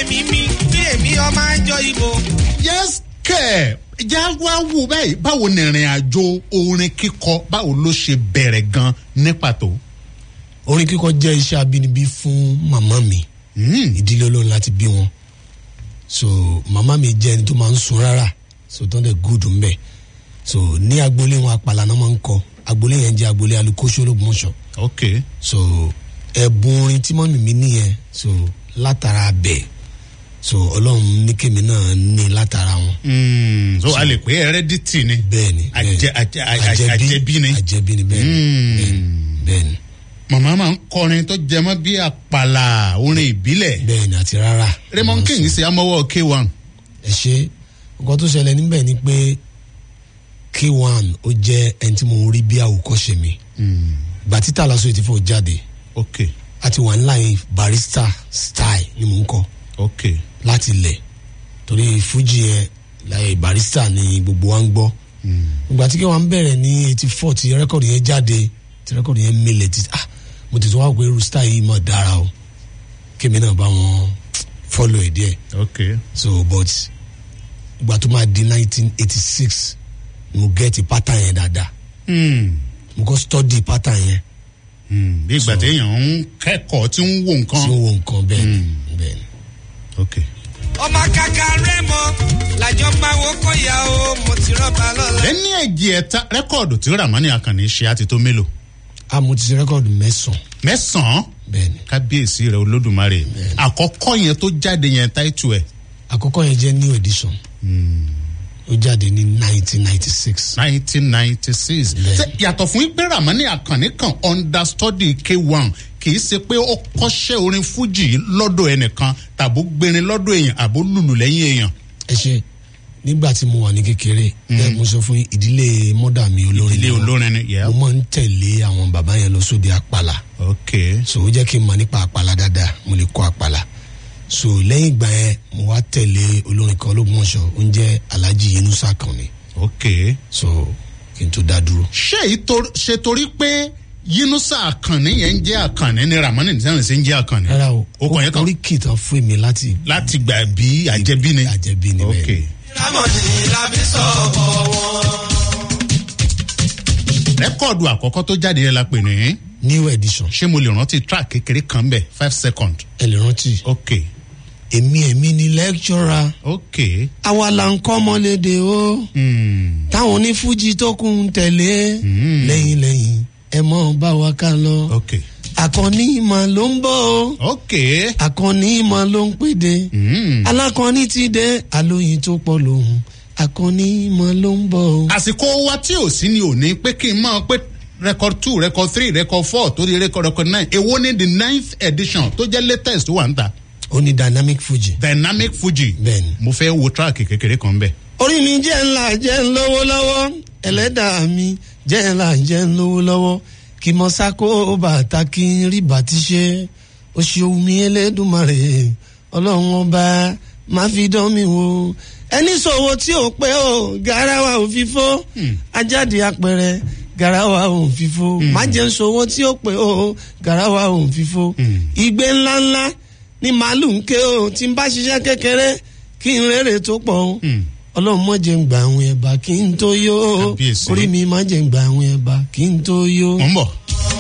ẹ̀mí mi bí èmi ọmọ àjọ ìbò. yes kẹ já wá wò báyìí báwo ni ìrìn àjò orin kíkọ báwo ló ṣe bẹ̀rẹ̀ gan ní pàtó. orin kíkọ jẹ́ iṣẹ́ abínibí fún màmá mi ìdílé olórin láti bí wọn so màmá mi jẹ́ ẹni tó máa ń sun rárá so tó ń dẹ̀ gúdù ń bẹ̀ so ní agboolé wọn apàlà náà máa ń kọ agboolé yẹn jẹ́ agboolé alukóṣó ológunmọ̀ṣọ́ ok so ẹ̀bùn orin tí mọ́mì mi nìyẹn so látara bẹ̀ so ọlọ́run ní kémi náà ní látara wọn. Mm, so a lè pé heredity ni bẹ́ẹ̀ni Àjẹ- àjẹ- àjẹ- àjẹbí ni. àjẹbí ni bẹ́ẹ̀ni bẹ́ẹ̀ni bẹ́ẹ̀ni màmá máa ń kọrin tó jẹmọ́ bí àpàlà orin ìbílẹ̀ bẹ́ẹ̀ni àti rárá. raymond king ṣe amọ́wọ́ k1 ẹ ṣe nǹkan tó ṣẹlẹ̀ níbẹ̀ ni pé k1 ó jẹ́ ẹni tí mo rí bí àwòkọ́ṣe mi gbà títà lásán ètí fún jáde ok àti wà ńlá yẹn barista style ni mò ń kọ ok láti lẹ̀ torí fuji yẹn láyé barista ni gbogbo wa ń gbọ́ ìgbà tí k1 bẹ̀rẹ̀ ní eighty four tí rẹ́kọ̀dì yẹn jáde tí rẹ́kọ̀dì yẹn mílẹ̀ tí ah mo ti tún wá pé irú style yìí mọ̀ dára o kémi náà bá wọn follow ẹ̀ díẹ̀ ok so but ìgbà tó máa di nineteen eighty six mo get pattern yẹn dáadáa Mm, mo kọ́ study pattern yẹn mm, bí ìgbà So- téèyàn ń kẹ́kọ̀ọ́ tí ń wo tí nǹkan ó wo nǹkan bẹ́ẹ̀ ni bẹ́ẹ̀ ni. ok ọmọ kàkà rẹ mọ làjọ máa wo kọyà o mo ti rọba lọla. lẹ́ni ẹ̀jì ẹ̀ta rẹ́kọ̀dù tí ramani akànnì ṣe àti tó mélòó a mo ti ṣe rẹ́kọ̀dù mẹ́sàn-án mẹ́sàn-án bẹ́ẹ̀ ni kábíyèsí rẹ olódùmarè àkọ́kọ́ yẹn tó jáde yẹn táìtù ẹ̀ àkọ́kọ́ yẹn jẹ́ new edition ó jáde ní nineteen ninety six nineteen ninety six Bẹ́ẹ̀. yàtọ̀ fún pé ramani akànnì kan understudy k1 kì í ṣe pé ó kọ́ṣẹ́ orin fújì lọ́dọ̀ ẹnìkan tàbó gbẹrin lọ́dọ̀ èèyàn àbó lùlù lẹ́yìn èèyàn ẹ ṣe nígbà tí mo wà ní kékeré ẹ mo sọ fún yín, ìdílé mọ́dà mi olórin ilé ni wọ́n. olórin ni yẹ mo máa ń tẹ̀lé àwọn bàbá yẹn lọ sóde àpàlà ok so ó jẹ́ kí n mọ̀ nípa àpàlà dáadáa mo lè kọ́ àpàlà so lẹ́yìn ìgbà yẹn mo wá tẹ̀lé olórin kan ológunmọ̀ṣọ́ ó ń jẹ́ alhaji yunusa kan ni ok so kí n tó dá dúró. ṣé èyí tó- ṣe torí pé yínúṣà àkànní yẹn ń jẹ́ àkànní ni ramani nìyẹn ṣe ń jẹ́ àkànní rárá o ó kàn yẹn kan orí kìtàn fún mi láti láti gbà bí àjẹbí ni àjẹbí ni ok bẹ́ẹ̀ rámọ̀nì làbí sọ̀bọ̀ wọn. rẹ́kọ̀dù àkọ́kọ́ tó jáde yẹn la pè ní new edition ṣé mo lè rántí track kékeré kan bẹ̀ five second ẹ lè rántí ok èmi èmi ni lecturer ok àwa là ń kọ́ ọmọlédè o hmm. táwọn onífújì tó kù ń tẹ̀lé lẹ́yìn lẹ́yìn ẹ mọ̀ bá wa ká lọ ok àkànní ìmọ̀ ló ń bọ̀ o ok àkànní ìmọ̀ ló ń pèdè hmm. alákànní ti dé àlóyìn tó pọ̀ lòun àkànní ìmọ̀ ló ń bọ̀ o. àsìkò wa tí ò sí ni ò ní pé kí n máa pé record two record three record four tó di record record nine èwo ni the ninth edition tó jẹ́ latest tó wà ń ta ó ní dynamic fuji. dynamic fuji bẹ́ẹ̀ni. mo fẹ́ wo track kékeré kan bẹ́ẹ̀. orí mi jẹ́ ńlá jẹ́ ń lówó lọ́wọ́ ẹlẹ́dàá mi jẹ́ ńlá jẹ́ ń lówó lọ́wọ́ kí mo sáko bàtà kí n rí bàtí ṣe ó ṣe ohun mi elédùnmarè ọlọ́run ọba máa fi dán mi wò ẹni sọ̀wọ́ tí ò pé o garawa ò fífó ajáde apẹ̀rẹ̀ garawa ò fífó má jẹ́ ń sọ̀wọ́ tí ò pé o garawa ò fífó igbe ńláńlá ni màálù ń ké o tí n bá ṣiṣẹ́ kékeré kí n rere tó pọ̀ o ọlọ́run mọ̀ jẹ́ ń gba àwọn ẹ̀bà kí n tó yó Kábíyèsí. orí mi má jẹ́ ń gba àwọn ẹ̀bà kí n tó yó. mo ń bọ̀.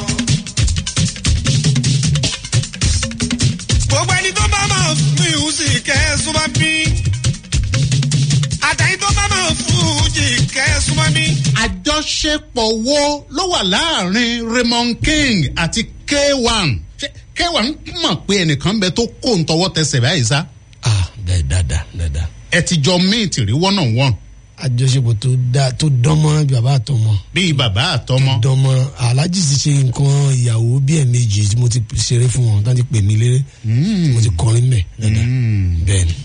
gbogbo ẹni tó bá máa fún ìhùsì kẹ́sùn máa bí. àtẹ̀yìn tó bá máa fún ìhùjì kẹ́sùn máa bí. àjọṣepọ̀ wo ló wà láàrin raymond king àti k1 Ṣé k1 mọ̀ pé ẹnìkan bẹ tó kó ń tọwọ́ tẹsẹ̀ báyìí sá ah bẹ́ẹ̀ dáadáa dáadáa ẹ ti jọ míìtì rí one on one àjọṣepọ̀ tó dáa tó dánmọ́rán bí bàbá àtọmọ bíi bàbá àtọmọ. dánmọ́rán aláàjì ti ṣe nǹkan ìyàwó bí ẹ̀ẹ̀mejì tí mo ti ṣeré fún wọn tán ti pè mí léré mo ti kọrin mẹ́ dáadáa bẹ́ẹ̀ ni.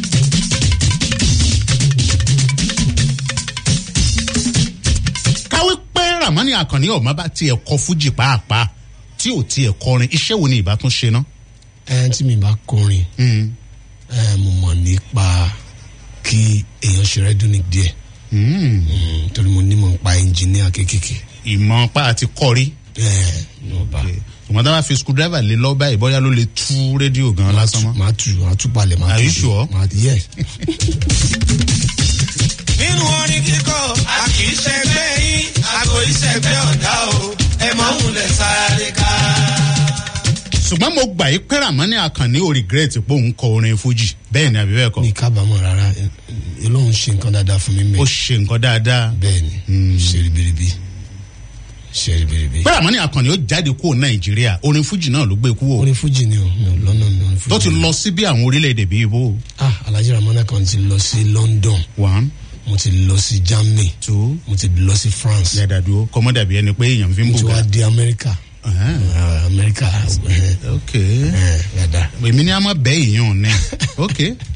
káwé pé ramani akànni ọ̀ma bá tiẹ̀ kọ fújì pàápàá tí ò tiẹ̀ kọrin iṣẹ́ wo ni ìbá tún ṣe ná. ẹ tí mi bá kọrin ẹ mo mọ̀ nípa kí èèyàn ṣe rẹ́dúnìk díẹ̀ Mm, torí mo ní mọ̀ nípa ẹnjìníà kéékèèké ìmọ̀ pa àti kọrí. ẹ ní ọba ṣùgbọ́n tá a bá fi screwdriver lé lọ́ báyìí bóyá ló lè tú rédíò gan lásán mọ́. máa tù máa tù palẹ̀ máa Are tù you sí. sure? Máa- yes. nínú orin kíkọ a kì í ṣẹgbẹ́ yín àgọ́ ìṣẹ̀gbẹ́ ọ̀dà o ẹ mọ̀ ń lẹ̀ sáré ká. ṣùgbọ́n mo gbà yí pé Ràmọ́nì Àkànní ò regret pé òun kọ orin fújì bẹ́ẹ̀ ni àbí bẹ́ẹ̀ kọ́ ní kábàámọ̀ rárá olóhùn ṣe nǹkan dáadáa fún mi ó mẹ́. ṣe nǹkan dáadáa bẹ́ẹ̀ ni ṣe ribiribi ṣe ribiribi. pé Ràmọ́nì Àkànní ó jáde kúrò Nàìjíríà orin fújì náà ló gbé kúrò orin fújì ni o mi ò lọ́nà mi orin fújì. tó ti lọ sí bí àwọn orílẹ̀-èdè bíi ibo ah alhaji ramana kan ti lọ sí london one mo ti lọ sí germany two mo ti lọ sí france yàdàdúró kọ́mọ́dàbí ẹni pé èèyàn fi ń mo ti bùgà. wá dé america Ẹ̀hẹ́n. Ah, america eh, ok eh, dada. èmi ní a máa bẹ́ èèyàn ní ok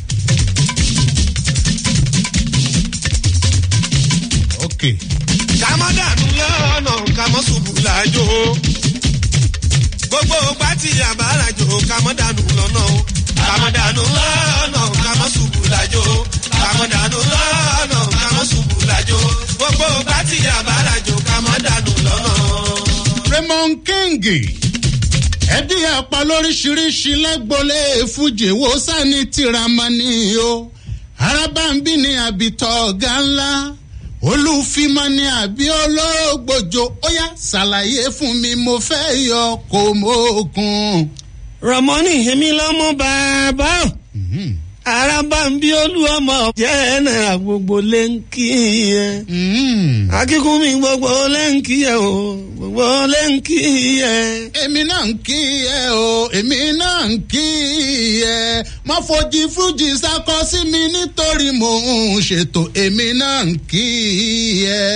ok kàmọ́dànù lọ́nà kàmọ́ ṣubú làjò gbogbo ọgbà tí àbára jò kàmọ́dànù lọ́nà o kàmọ́dànù lọ́nà kàmọ́ ṣubú làjò kàmọ́dànù lọ́nà kàmọ́ ṣubú làjò gbogbo ọgbà tí àbára jò kàmọ́dànù lọ́nà. Raymond King ẹbí apá lóríṣiríṣi lẹ́gbọ́lé fújì wo sani tiramani o arábàmbí ni àbítọ̀ ọ̀gá ńlá olùfimọ́ ni àbí olóògbòjò ó yá ṣàlàyé fún mi mo fẹ́ yọ kò mọ́kun. ramoni èmi lọmọ bàbá o araba ń bí olú ọmọ jẹ́ náírà gbogbo lẹ́ńkì yẹn akíkún mi gbogbo lẹ́ńkì yẹn o gbogbo lẹ́ńkì yẹn. èmi náà ń kí ẹ o èmi náà ń kí ẹ má fojí fújì sákọ sí mi nítorí mò ń ṣètò èmi náà ń kí ẹ.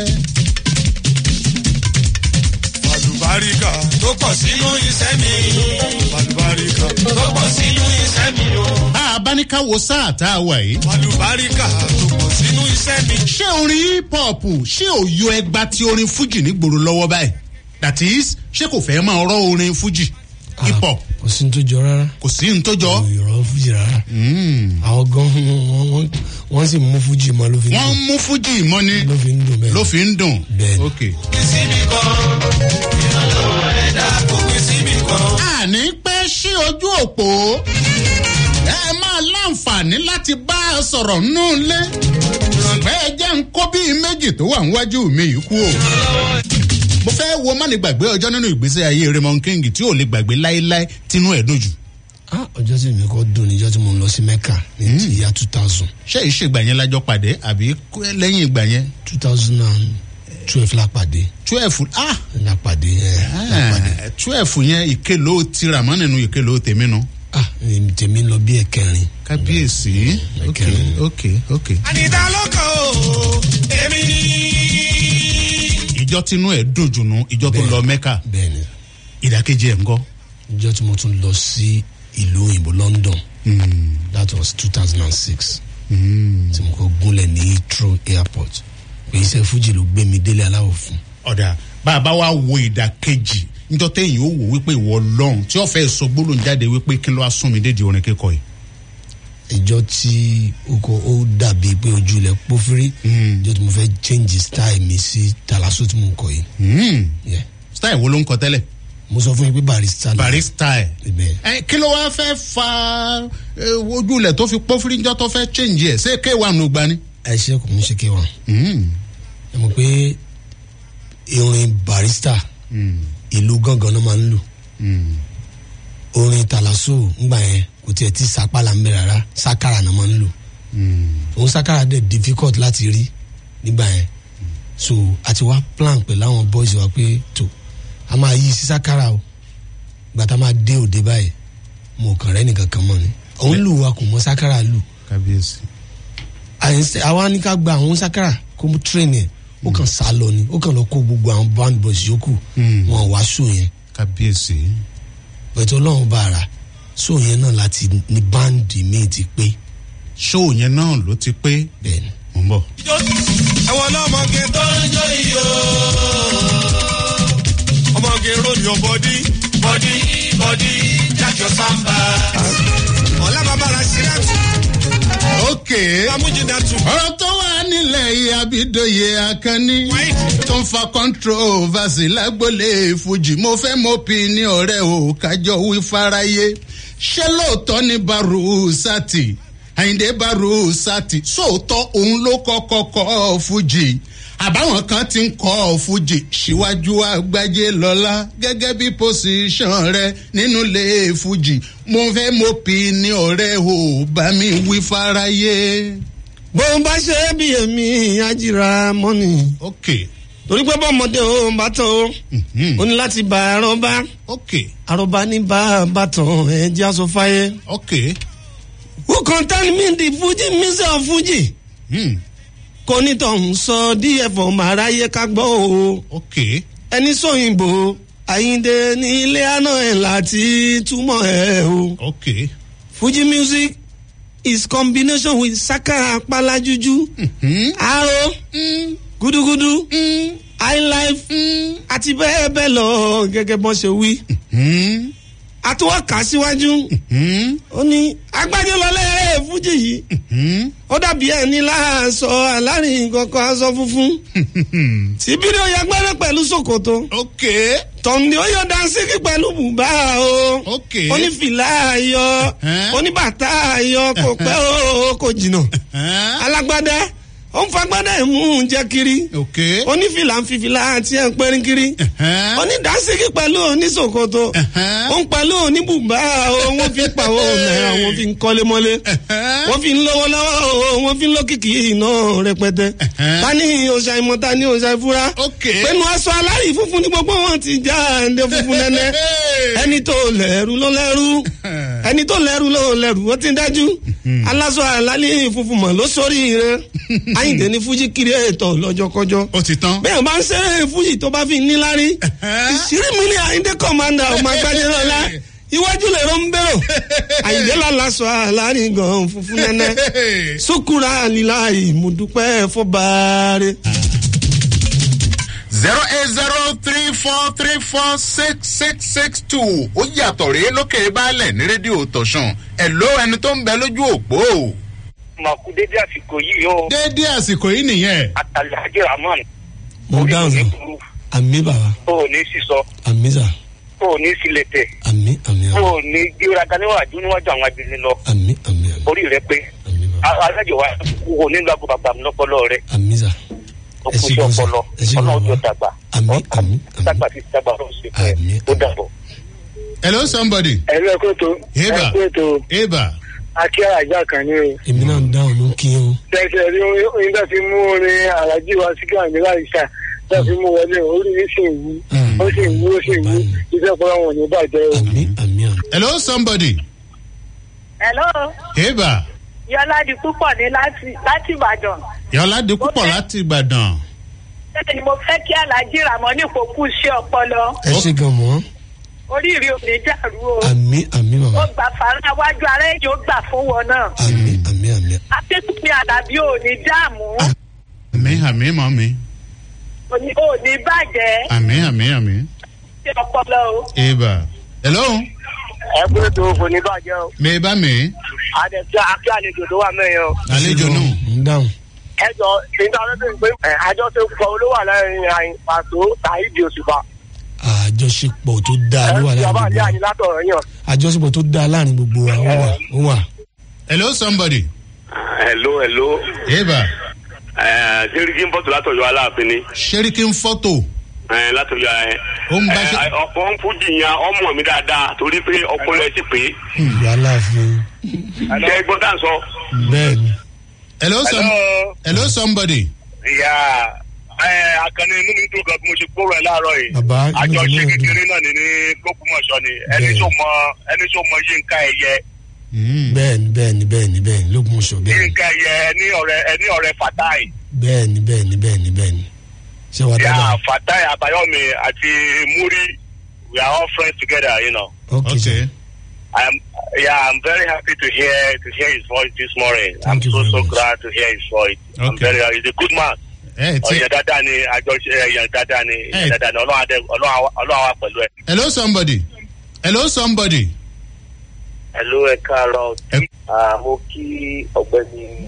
àlùbáríkà tó pọ̀ sínú iṣẹ́ mi àlùbáríkà tó pọ̀ sínú iṣẹ́ mi o bá a bá ní ká wo sáà tá a wà yìí. àlùbáríkà tó pọ̀ sínú iṣẹ́ mi. ṣé orin hip hop ṣé ò yọ ẹgba tí orin fújì nígboro lọ́wọ́ báyìí that is ṣé kò fẹ́ máa rọ́ orin fújì hip hop kò sí ní tó jọ rárá kò sí ní tó jọ. ìrọ̀ fújì rárá àwọn gan wọ́n- wọ́n- wọ́n sì mú fújì mọ́ ló fi ń wọ́n dùn mú fújì mọ́ ni ló fi ń dùn bẹ́ẹ̀ ló fi ń dùn. Bẹ́ẹ̀ni. Okay. síbi kan ìrànlọ́wọ́ ẹ̀dá kò pín síbi kan. àní pẹ́ sí ojú òpó ẹ máa láǹfààní láti bá a sọ̀rọ̀ nù lé ṣùgbọ́n ẹ jẹ́ ń kó bíi méjì tó wà níwájú mi yìí kú o. mo fẹ́ wo má ní gbàgbé ọjọ́ nínú ìgbésí ayé Raymond King tí ò lè gbàgbé láéláé tínú ẹ̀ dùn jù. ah ọjọ́ tí mi kọ́ dùn níjọ́ tí mo lọ sí mecca ní ti ìyá two thousand ṣé ìṣègbà yẹn lájọ pàdé àbí kú- lẹ́yìn ìgbà yẹn two thousand and twelve la pàdé twelve ah la pàdé ẹ la pàdé twelve yẹn ìkélò tira mọ́ nínú ìkélò tèmi nu. ah èmi tèmi lọ bí ẹ̀kẹrin kábíyèsí ok Ẹ̀kẹrin. ok ok. àníta ló kàn ó èmi ní. ìjọ tinú ẹ̀ dùn jù nù ìjọ tó Bẹ́ẹ̀. lọ mẹ́kà bẹ́ẹ̀ ni ìdàkejì ẹ̀ ń kọ́. níjọ́ tí mo tún lọ sí ìlú òyìnbó london that was two thousand and six tí mo kọ́ gúnlẹ̀ ní heathrow airport pé iṣẹ́ fújì ló gbé mi délé aláwọ̀ fún ọ̀dà bá a bá wá wo ìdàkejì níjọ́ téèyàn ó wò wípé ìwọ lọ́hùn tí ó fẹ́ sọ gbólóhùn jáde wípé kí ló wá sún mi dédìí orin kíkọ yìí. ìjọ tí ó kọ ó dàbí pé ojú ilẹ̀ pófírí ìjọ tí mo fẹ́ change style mi sí talaso tí mo ń kọ yìí Hmm. Yeah. style wo ló ń kọ tẹ́lẹ̀ mo sọ fún yín pé barista ni bari style. ibẹ̀ ẹ kí ló wá fẹ́ fa eh, ojú ilẹ̀ tó fi pọ́fírí níjọ́ tó fẹ́ change ẹ̀ ṣé kéwàá nù gbani. ẹ ṣe kò ní ṣe kéwàá Hmm. ẹ mọ̀ pé orin barista Hmm. ìlú gángan náà máa ń lò Hmm. orin talaso ńgbà yẹn kò tiẹ̀ tí sapala ń bẹ rárá sakara náà máa ń lò Hmm. òun sakara dẹ̀ difficult láti rí nígbà yẹn so a ti wá plan pẹ̀lú àwọn boys wa pé tó a máa yí sí sakara o gbàtà máa dé òde báyìí mo kàn rẹ́ nìkan kan mọ́ ni òun lù wa kò mọ sakara lù kábíyèsí. àyẹ̀sẹ̀ àwa ní ká gba àwọn sakara kó mú train yẹn ó kàn sá lọ ni ó kàn lọ kó gbogbo àwọn band boys yòókù Hmm. wọn wá show yẹn kábíyèsí. pẹ̀tọ́ ọlọ́run bá ara show yẹn náà láti ní báńdì míì ti pé ṣóò yẹn náà ló ti pé bẹ́ẹ̀ ni. mò ń bọ̀. ẹ̀wọ̀n lọ́mọge tó ń jó iyọ̀. ọmọge ròyìn bọ́dí bọ́dí bọ́dí jájọ sáńbà. ọ̀la bàbá ra sílẹ̀ tù ok amújìdá tù. ọ̀rọ̀ tó wà nílẹ̀ yìí abidoye akanni tó ń fa controversy lágbólé fújì mo fẹ́ mo pì ní ọ̀rẹ́ o kájọ wí fáráyé ṣé lóòótọ́ ní baru sati àyìndé baru sati sóòótọ́ òun ló kọ́kọ́ kọ́ fújì àbáwọn kan ti ń kọ́ fújì síwájú àgbájé lọ́la gẹ́gẹ́ bí pòsíṣàn rẹ nínú ilé fújì mo fẹ́ mo pì ní ọ̀rẹ́ o bá mi wí fáráyé. bó ń bá ṣe é bí èmi ajíra mọ́nì ok torí pé bọ́mọdé o bá tán o ó ní láti bá àrọ́bá ok àrọ́bá ní bá bàtàn ẹ̀ jẹ́ aṣọ fáyé. ok who contain me the fuji music of fuji hmm. kò ní tọ̀hún sọ díẹ̀ fọ̀ máa ráyé ká gbọ́ o ok ẹni sóyìnbó àyíǹde ní ilé àná ẹ̀ láti túmọ̀ ẹ̀ o. ok fuji music is combination with saka apalajuju hmm. aro Mm. gudugudu Mm. highlife Mm. àti bẹ́ẹ̀ bẹ́ẹ̀ lọ gẹ́gẹ́ bọ́n ṣe wí. Hmm. àtúwọ̀ kà síwájú Hmm. ó ní agbájọ́lọ́lẹ́ fújì yìí Hmm. ó dàbí ẹni láàṣọ alárin kankan aṣọ funfun tí bídíò yẹ gbẹ́rẹ́ pẹ̀lú ṣòkòtò ok tọ̀ǹdì ó yọ dansíkì pẹ̀lú bùbá o ok onífìlà ayọ̀ Ẹ́n. oníbàtà ayọ̀ kò pẹ́ o kò jìnnà Huh? alágbádá ó ń fagbádá ẹ̀ mú un jẹ́ kiri ok onífìlà ń fìfìlà àti ẹ̀ ń pẹ́rín kiri Huh? onídàásíkì pẹ̀lú oníṣòkòtò Ẹ̀hẹ́n. ó ń pẹ̀lú oníbùbá o wọ́n fi ń pàwọ́ náírà wọ́n fi ń kọ́lé mọ́lé Ẹ̀hẹ́n. wọ́n fi ń lówó lọ́wọ́ o wọ́n fi ń lókìkí iná rẹpẹtẹ Ẹ̀hẹ́n. ta ni òòṣà ìmọ̀ ta ni òòṣà ìfura ok pẹ̀lú aṣọ alárì funfun ní gbogbo wọn ti já ẹ̀ǹdẹ̀ funfun nẹ́nẹ́ ẹni tó lẹ́rù ló lẹ́rù ẹni tó lẹ́rù ló lẹ́rù ó ti dájú aláṣọ àlálẹ́ funfun mọ̀ ló sórí rẹ àyìndé ní fújì kiri ètò lọ́jọ́kọ́jọ́ ó ti tán bẹ́ẹ̀ bá ń ṣeré fújì tó bá fi níláárí ìṣírí mi ní àyíndé kọ̀mándà ọmọ agbájẹ́ lọ́la iwájú lè rọ́ ń bẹ̀rọ̀ àyíndé lálàsọ àlárin gan funfun nẹ́nẹ́ sukura lílá ìmùdúpẹ́ fọ́bàárẹ̀. zero eight zero three four three four six six six two ó yàtọ̀ rèé lókè baálẹ̀ ní rédíò tọ̀sán ẹ̀ ló ẹni tó ń bẹ lójú òpó. màkú dédé àsìkò yìí o déédéé àsìkò yìí nìyẹn. àtàlẹ́hájì rahman mo dáhùn sá àmì bàbá o ò ní sísọ àmì sá o ò ní sílẹ̀tẹ̀ àmì àmì o ò ní gbéraga níwájú níwájú àwọn abìnrin lọ àmì àmì àmì orí rẹ pé àmì bàbá alájọ wa kò ní lọ bàbá mi lọpọlọ rẹ àmì sá o Ẹ kò ṣé sí gan sà. ọpọlọ Ẹ ṣé gan ọlọ́run tó bàbá. dàgbà Àmín, Ọ- àmín, àmín. dàgbà sí dàgbà ló ṣe fún Àmín, ẹ ó àmín. dàbọ̀. hello somebody. ẹ̀rọ ẹ̀kọ́ tó Eba. ẹ̀kọ́ tó eba akí àjà kan ní o èmi náà ń dáhùn ló ń kí o tẹ̀sẹ̀ rí oyin tó fi mú orin àràjì wa sí gàmí láìsà tó fi mú wọlé orí mi sì ń wú ó sì ń wú ó sì ń wú iṣẹ́ ọpọlọ wọn ò ní bàjẹ́ o. àmì àmì àmì. hello somebody. hello eba yọlá di púpọ̀ ní láti láti ìbàdàn yọlá di púpọ̀ láti ìbàdàn. bẹ́ẹ̀ ni mo fẹ́ kí alájí ràmọ́ ní kò kú sí ọpọlọ ẹ ṣe gan mọ́ oríire ò ní dàrú o àmì àmì ó bàbá gbà fara wájú ara ẹ̀jẹ̀ ó gbà fún wọn náà àmì àmì àmì akẹ́kọ̀ọ́ àdàbí ò ní dààmú àmì àmì mọ́ mi. ò ní ò ní bàjẹ́ àmì àmì àmì. sí ọpọlọ o. eba hello ẹ pé tó kò ní bàjẹ́ o mi bá mi. àdẹ̀tí akí àlejò tó wà mẹ́yìn o. àlejò Ẹ ṣe gan, náà. ń dáhùn ẹ jọ nígbà tó ń pè é àjọṣe pọ̀ olówó àlàyé àyìn pàtó tàìdì òṣùpá. àjọṣepọ̀ tó dáa ló wà ẹ láàrin bàbá gbogbo àlẹ́ wa àyìn látọ̀rọ̀ yàn. àjọṣepọ̀ tó dáa láàrin gbogbo wa ó wà ó wà. hello somebody. hello hello eba sẹ́ríkì ń bọ̀tù látọ̀yọ́ aláàfin ni sẹ́ríkì ń fọ́tò. Eh, látọ̀yọ́ ẹ. Ó ń bá ṣe- ọ̀pọ̀ ń fújì yan ọmọ mi dáadáa torí pé ọpọlọ ẹ ti pé ìyá aláàfin ṣe é gbọ́ tá à ń sọ. bẹ́ẹ̀ ni hello some hello somebody. ìyá akànnì inú mi dùn gan bí mo ṣe gbóró ẹ láàárọ̀ yìí. Bàbá, inú mi àjọṣe náà dùn. kékeré náà ní ní gbókùmọ̀ṣọ́ ni ẹni Bẹ́ẹ̀. tó mọ ẹni tó mọ yínká ẹyẹ Mm. bẹ́ẹ̀ ni bẹ́ẹ̀ ni bẹ́ẹ̀ ni bẹ́ẹ̀ ni lógun sọ bẹ́ẹ̀ ni yínká ẹyẹ ẹni ọ̀rẹ́ ẹni ọ̀rẹ́ fatai. bẹ́ẹ̀ ni bẹ́ẹ̀ ni bẹ́ẹ̀ ni bẹ́ẹ̀ ni ṣé wàá ìyá dáadáa fatai abayomi àti muri we are all friends together you know. ok okay. sir I'm yeah, I'm very happy to hear to hear his voice this morning. Thank I'm you so very so much. glad to hear his voice. I'm Okay. very he's a good man. ẹ ti ọ̀yàn dáadáa ni àjọṣe ẹ̀yàn dáadáa ni Hey. ẹ̀yàn dáadáa ni ọlọ́run adé ọlọ́run àwa- ọlọ́run àwa pẹ̀lú ẹ̀. hello somebody. hello somebody. Hello ẹ káàárọ̀ Ẹ- Ah, mo kí ọ̀gbẹ́ni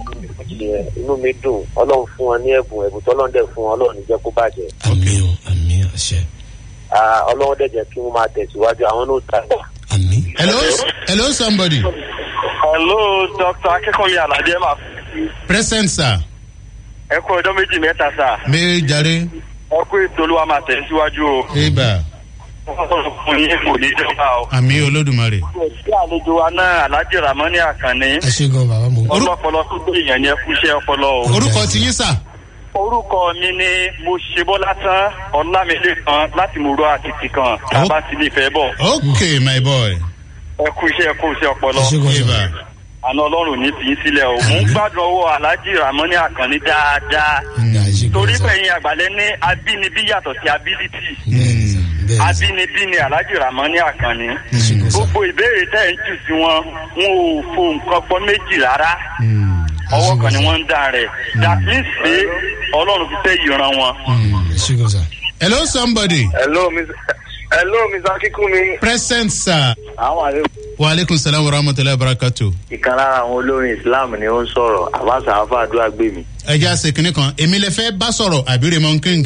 méjì yẹn inú mi dùn ọlọ́run fún wọn ní ẹ̀bùn ẹ̀bùn tọ́lọ́run dẹ̀ fún wọn ọlọ́run ní jẹ́ kó bàjẹ́ àmì o àmì àṣẹ Ah, ọlọ́run dẹ̀ jẹ́ kí wọ́n máa tẹ̀síwájú àwọn náà dàgbà. àmì. hello hello somebody hello dr akẹ́kọ̀ọ́ aládé máa present sir ẹ kú ọjọ́ méjì mẹ́ta sá mi jàre ẹ kú ètò olúwa máa tẹ̀ síwájú o eba fún yín kò ní jọba o. àmì olódùmarè sí àlejò wa náà alhaji ramani akanni ẹ ṣe gan bàbá mo. ọlọpọlọ tó gbé èèyàn yẹn kúṣẹ́ ọpọlọ o. orúkọ ti yín sà orúkọ mi ni mo ṣe bọ́lá tán ọlámilé kan láti mòró àtìtì kan tábà sí ní ìfẹ́ bọ̀ ok my boy ẹ kú iṣẹ́ ẹ kú iṣẹ́ ọpọlọ ẹ ṣe gan eba sà. àná ọlọ́run ní fi í sílẹ̀ o mò ń gbádùn ọwọ́ alhaji ramani akanni dáadáa ẹ ṣe gan torí sà. pẹ̀yìn àgbàlẹ̀ ní abínibí yàtọ̀ sí ability bẹ́ẹ̀ni sà bẹ́ẹ̀ni sà. abínibí ni alhaji ramani akanni ẹ ṣe gan sà. gbogbo ìbéèrè tẹ́ ẹ̀ ń jù sí wọn wọn ò fo nǹkan pọ̀ méjì rárá ọwọ́ kan ni wọ́n ń dà rẹ̀ that means pé ọlọ́run fi fẹ́ yìran wọn. ẹ ṣe gan sà. hello somebody hello miss hello miss akínkúnmi. present sir àwọn àlejò wa aleykum salaam wa rahmatulahi wa barakatu. ìkan lára àwọn olórin islam ni ó ń sọ̀rọ̀ àbáṣà àfàdúrà gbé mi. ẹ jẹ́ àṣẹ kìnìún kan èmi lè fẹ́ bá sọ̀rọ̀ àbí raymond king.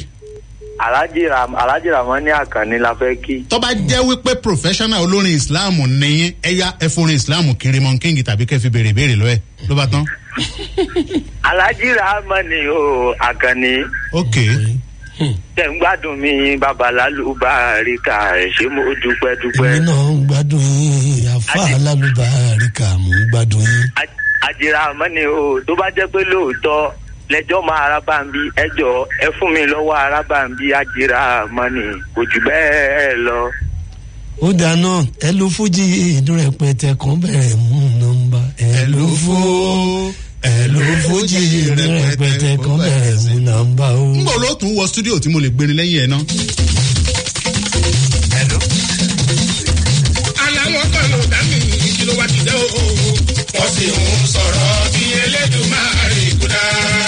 alhaji ramani akanni la fẹ́ kí. tó bá jẹ́ wípé professional olórin islam nìyẹn ẹ̀yà ẹ̀fọ́rin islam kí raymond king tàbí kẹ́ fi béèrè béèrè lọ́ẹ̀ ló bá tán. alhaji ramani o akanni ok tẹ̀ ń gbádùn mi babalálu bàríkà ẹ̀ ṣé mo dúpẹ́ dúpẹ́. èmi náà ń gbádùn yín àfa alálùbáríkà mò ń gbádùn yín. àjìrà mọ́ni o tó bá jẹ́ pé lóòótọ́ lẹ́jọ́ máa arábàǹbí ẹjọ́ ẹ fún mi lọ́wọ́ arábàǹbí àjìrà mọ́ni kò jù bẹ́ẹ̀ lọ. ó dáná ẹ lu fújì ìdún rẹpẹtẹ kan bẹ̀rẹ̀ mú nọmba ẹ lu fó ẹ lu fújì ìdún rẹpẹtẹ kan bẹ̀rẹ̀ mú nọmba o. n bò ló tún wọ studio tí mo lè gbérin lẹ́yìn ẹ̀ náà. aláwọ̀ kan ló dá mi kí ló wá ti dẹ́ o. wọ́n sì ń sọ̀rọ̀ bí elédùnmáà rí kúdà.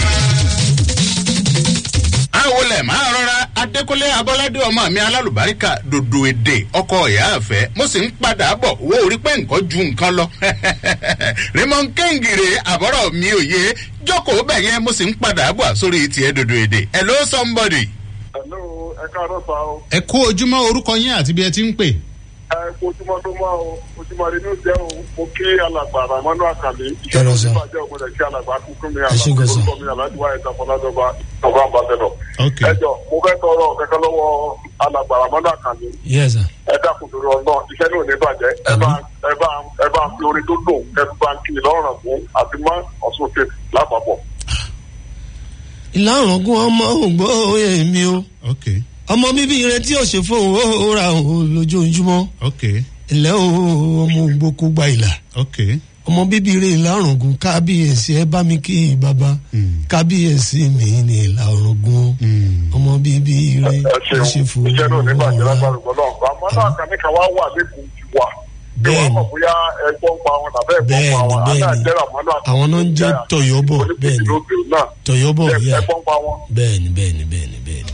àwọn olè máa rọra adékúnlé abọ́ládé ọmọ mi alálùbáríkà dòdò èdè ọkọ ìyá àfẹ́ mo sì ń padà bọ̀ wo orí pé nǹkan ju nǹkan lọ raymond kẹ́hìngìrè àbọ̀rọ̀ mi ò yé jókòó bẹ̀ yẹn mo sì ń padà bọ̀ sórí tiẹ̀ dòdò èdè hello somebody. hello ẹ káàárọ̀ sá o ẹ kú ojúmọ́ orúkọ yín àti bí ẹ ti ń pè. ẹ kó ojúmọ́ tó mọ́ o ojúmọ́ rẹ ní oúnjẹ o mo kí alàgbà ramanu akàlẹ Ẹ lọ sọ. ìbàjẹ́ ọmọdé kí alàgbà kúkú mi Ẹ ṣé gan sọ. alàgbà mi aládùúgbò ẹ̀ta fọládọ́gba ọba àbátẹ́dọ̀. ok ẹ jọ mo fẹ́ tọrọ kẹ́kẹ́ lọ́wọ́ alàgbà ramanu akàlẹ yes sir. ẹ dákun torí ọgbọ́n iṣẹ́ náà ò ní bàjẹ́ ẹ bá ẹ bá ẹ bá fi orin tó dùn ẹ fi bá ń kí lọ́rùn fún àti mọ́ ọ̀sùn òkè lápapọ̀. ìlànà ogún ọmọ ògbó èmi o ok ọmọ bíbí ire tí ò ṣe fóun ó ra òun lójoojúmọ́ ok ilẹ̀ o ọmọ ògbókó gba ìlà ok ọmọ bíbí ire ìlà ọ̀rùngún kábíyèsí ẹ bá mi kí bàbá kábíyèsí mi ní ìlà ọ̀rùngún ọmọ bíbí ire ẹ tí ò ṣe ṣeun fóun iṣẹ́ náà ò ní bàjẹ́ ó ra lágbára gbọ́dọ̀ ramanu akàlẹ kan wá wà lẹ́kùn ti wà. bí wàá Bẹ́ẹ̀ni. mọ̀ bóyá ẹgbọ́n pa wọn tàbí ẹ̀gbọ́n pa Bẹ́ẹ̀ni, wọn bẹ́ẹ̀ni. adájẹ́ ramanu akàlẹ àwọn náà ń jẹ́ tọ̀yọ́bọ̀ bẹ́ẹ̀ni náà tọ̀yọ́bọ̀ yá ẹgbọ́n pa wọn. bẹ́ẹ̀ni bẹ́ẹ̀ni bẹ́ẹ̀ni bẹ́ẹ̀ni.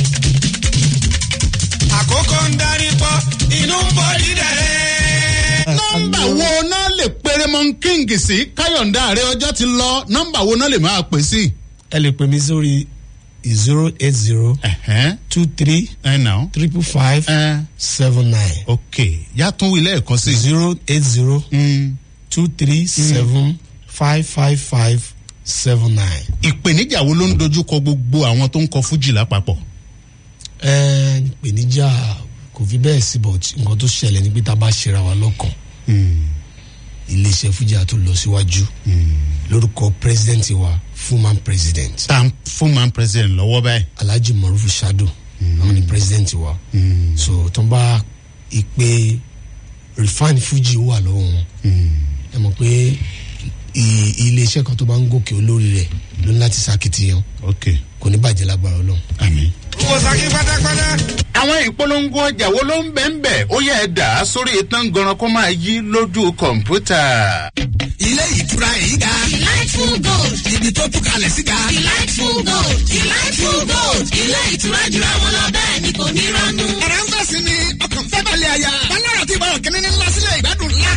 àkókò ń darí pọ̀ inú ń bọ̀ dídẹ̀rẹ́. nọmba wo náà lè pe raymond king sí káyọ̀ǹda ààrẹ ọjọ́ ti lọ nọmba wo náà lè máa pè sí. ẹ lè pè mí sórí zero eight zero ẹ̀hẹ́n two three ẹ̀ náà triple five ẹ̀ seven nine ok yàtún wí lẹ́ẹ̀kan sí. zero eight zero Mm. two three seven five five five seven nine. ìpèníjà wo ló ń dojúkọ gbogbo àwọn tó ń kọ fújì lápapọ̀. ẹ ìpèníjà kò fi bẹ́ẹ̀ sí but nǹkan tó ṣẹlẹ̀ ní pé tá a bá ṣera wa lọ́kàn iléeṣẹ́ fújì àtún lọ síwájú lórúkọ president wa fullman president tá a fún man president lọ́wọ́ báyìí. alhaji marufu shado àwọn ni president wa so tó ń bá ìpè refine fuji wà lọ́wọ́ wọn ẹ mọ̀ pé i- iléeṣẹ́ kan tó bá ń gòkè olórí rẹ̀ ló ní láti ṣàkitiyan ok kò ní bàjẹ́ lágbára ọlọ́run. àmì. wọ́n saki pátápátá. àwọn ìpolongo ọjà wo ló ń bẹ̀ ń bẹ̀ ó yẹ ẹ̀ dà á sórí ìtàn gan kó máa yí lójú kọ̀ǹpútà. ilé ìtura èyí ga. Delightful Gold. ibi tó tún kalẹ̀ sí ga. Delightful Gold. Delightful Gold. Ilé ìtura jura wọn lọ bẹ́ẹ̀ ni kò ní rọ́nú. ẹ̀rọ ń fẹ̀sìn ni ọkàn fẹ́ balẹ̀ àyà. balẹ̀ àti ìbára kìnínní ńlá sílẹ̀ ìgbádùn ńlá. lóníbu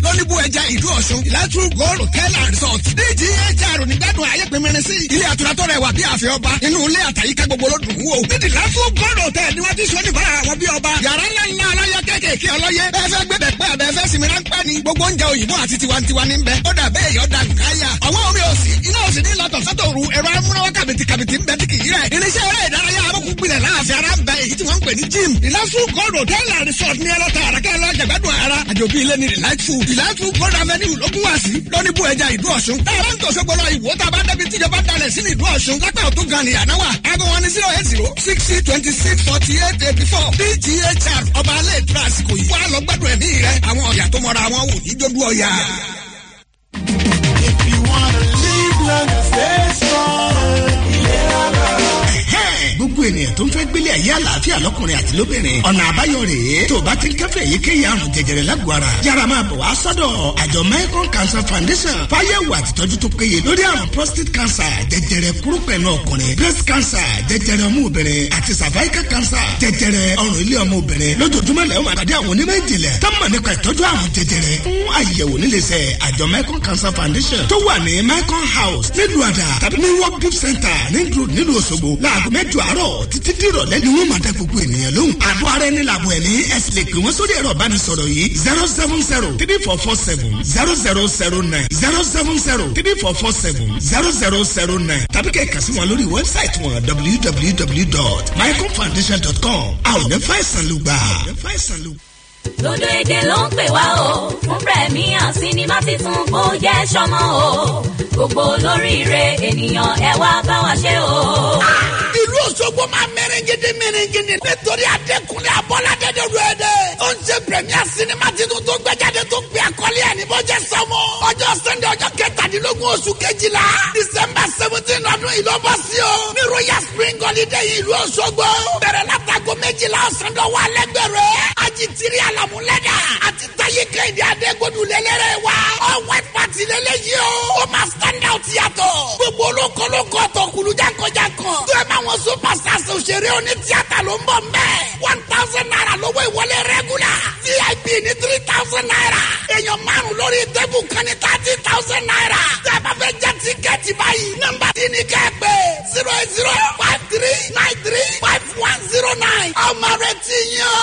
ẹja ìlú ọ̀ṣun ìlàtú gold hotel and resort dghr onígbàdùn ayé pínpín sí ilé àtúrà tó rẹwà bí àfẹ́ ọba inú ilé àtàyíká gbogbo ló dùn wò nídìí ìlàtú gold hotel ni wọ́n ti sọ nípa àwọn bí ọba yàrá ńlá ńlá aláyọ kéékèèké ọlọ́yẹ bẹ́ẹ̀ fẹ́ gbé bẹ̀ pẹ́ àbẹ́ fẹ́ sinmi ráńpẹ́ ni gbogbo oúnjẹ òyìnbó àti tiwantiwa ní bẹ ó dà bẹ́ẹ̀ yọ dà nkáyà àwọn omi òsì iná òsì ní lọ́tọ̀ sọ́tòru ẹ̀rọ amúnáwá kàbìtì kàbìtì ń bẹ tí kì í rẹ̀ irinṣẹ́ eré ìdárayá abọ́kú gbilẹ̀ láàfin ara ń bẹ èyí tí wọ́n ń pè ní gym ìlàsùn gold hotel and resort ní ẹlọ́ta àràkẹ́ lọ jẹ̀gbádùn ara àjòbí ilé ní delightful ìlàsùn gold avenue lókun wá sí lóní bú ẹja ìlú ọ̀ṣun táwọn ń tòṣogbo lọ ìwò tá a bá débi tíjọba dalẹ̀ sí ní ìlú ọ̀ṣun lápẹ́ òtún gan ni ànáwà aago wọn ní zero eight zero sixty twenty six forty eight eighty four dghr ọba alẹ́ ìtura àsìkò yìí wàá lọ gbádùn ẹ̀mí rẹ àwọn ọ̀yà tó mọra wọn wò ní jójú ọ̀yà. If you wanna live long and stay strong, ìlera lọ́rọ̀. gbogbo ènìyàn tó ń fẹ́ gbélé ayé àlàáfíà lọ́kùnrin àti lóbìnrin ọ̀nà àbáyọ rèé tó o bá ti ń kẹ́fẹ́ èyíkéyìí àrùn jẹjẹrẹ lágọ̀ọ́ ara yára máa bọ̀ wá sọ́dọ̀ àjọ Mekong Cancer Foundation fáyẹ̀wò àtìtọ́jú tó péye lórí àrùn prostate cancer jẹjẹrẹ kúrúpẹ̀ náà ọkùnrin breast cancer jẹjẹrẹ ọmú obìnrin àti cervical cancer jẹjẹrẹ ọrùn ilé ọmọ obìnrin lójoojúmọ́ lẹ́yìn máa pàdé àwọn onímọ̀ ìjìnlẹ̀ tó mọ̀ nípa ìtọ́jú àrùn jẹjẹrẹ fún àyẹ̀wò níléeṣẹ́ àjọ Mekong Cancer Foundation tó wà ní Mekong House nílùú àdà tàbí ní work gift center nílùú nílùú Òṣogbo láago mẹ́jọ àárọ̀ títí dìrọ̀lẹ́ ni wọ́n máa dá gbogbo ènìyàn lóhùn. àbọ̀ ara ẹni làbọ̀ ẹ̀mí ẹ̀sìn lè pè wọ́n sórí ẹ̀rọ ìbánisọ̀rọ̀ yìí zero seven zero three four four seven zero zero zero nine zero seven zero three four four seven zero zero zero nine tàbí kẹ́ ẹ̀ kà sí wọn lórí wẹ́bsáìtì wọn www.mycomfoundation.com. àwọn ò ní fàìsàn ló gbà. Dodo èdè ló ń pè wá o fún premier sinimá titun kó jẹ́ sọmọ o gbogbo olóríire ènìyàn ẹ wá bá wa ṣe o. ìlú Òṣogbo máa mẹ́rẹ̀gẹ́dẹ́ mẹ́rẹ̀gẹ́dẹ́ nítorí Adékúnlé Abọ́ládé Dodo èdè ó ń ṣe premier sinimá titun tó gbẹ́jáde tó gbé àkọlé ẹ̀ ní bọ́jẹ́ sọmọ ọjọ́ Sunday ọjọ́ kẹtàdínlógún oṣù kejìlá December seventeen ọdún yìí ló bọ́ sí o ní Royal Spring Holiday ìlú Òṣogbo bẹ̀rẹ̀ látago méjìlá ọ̀sán dọ̀wọ́ alẹ́gbẹ̀rẹ̀ ajitiri alamulẹ́dà àti taye kẹ́hìndé adégbòdù lélẹ́rẹ́ wa all white party lélẹ́yìí o ó máa stand out yàtọ̀ gbogbo olókolókó tó kulujankojankan tó ẹ máa wọn superstars òṣèré oní tíátà ló ń bọ̀ mbẹ́ one thousand naira lówó ìwọlé regular vip ní three thousand naira èèyàn márùn lórí tẹ́bù kan ní thirty thousand naira tẹ́ ẹ bá fẹ́ jẹ́ tíkẹ́ẹ̀tì báyìí nọ́mbà tí ní kẹ́ ẹ pé zero eight zero five three nine three five one zero nine ọmọ rẹ ti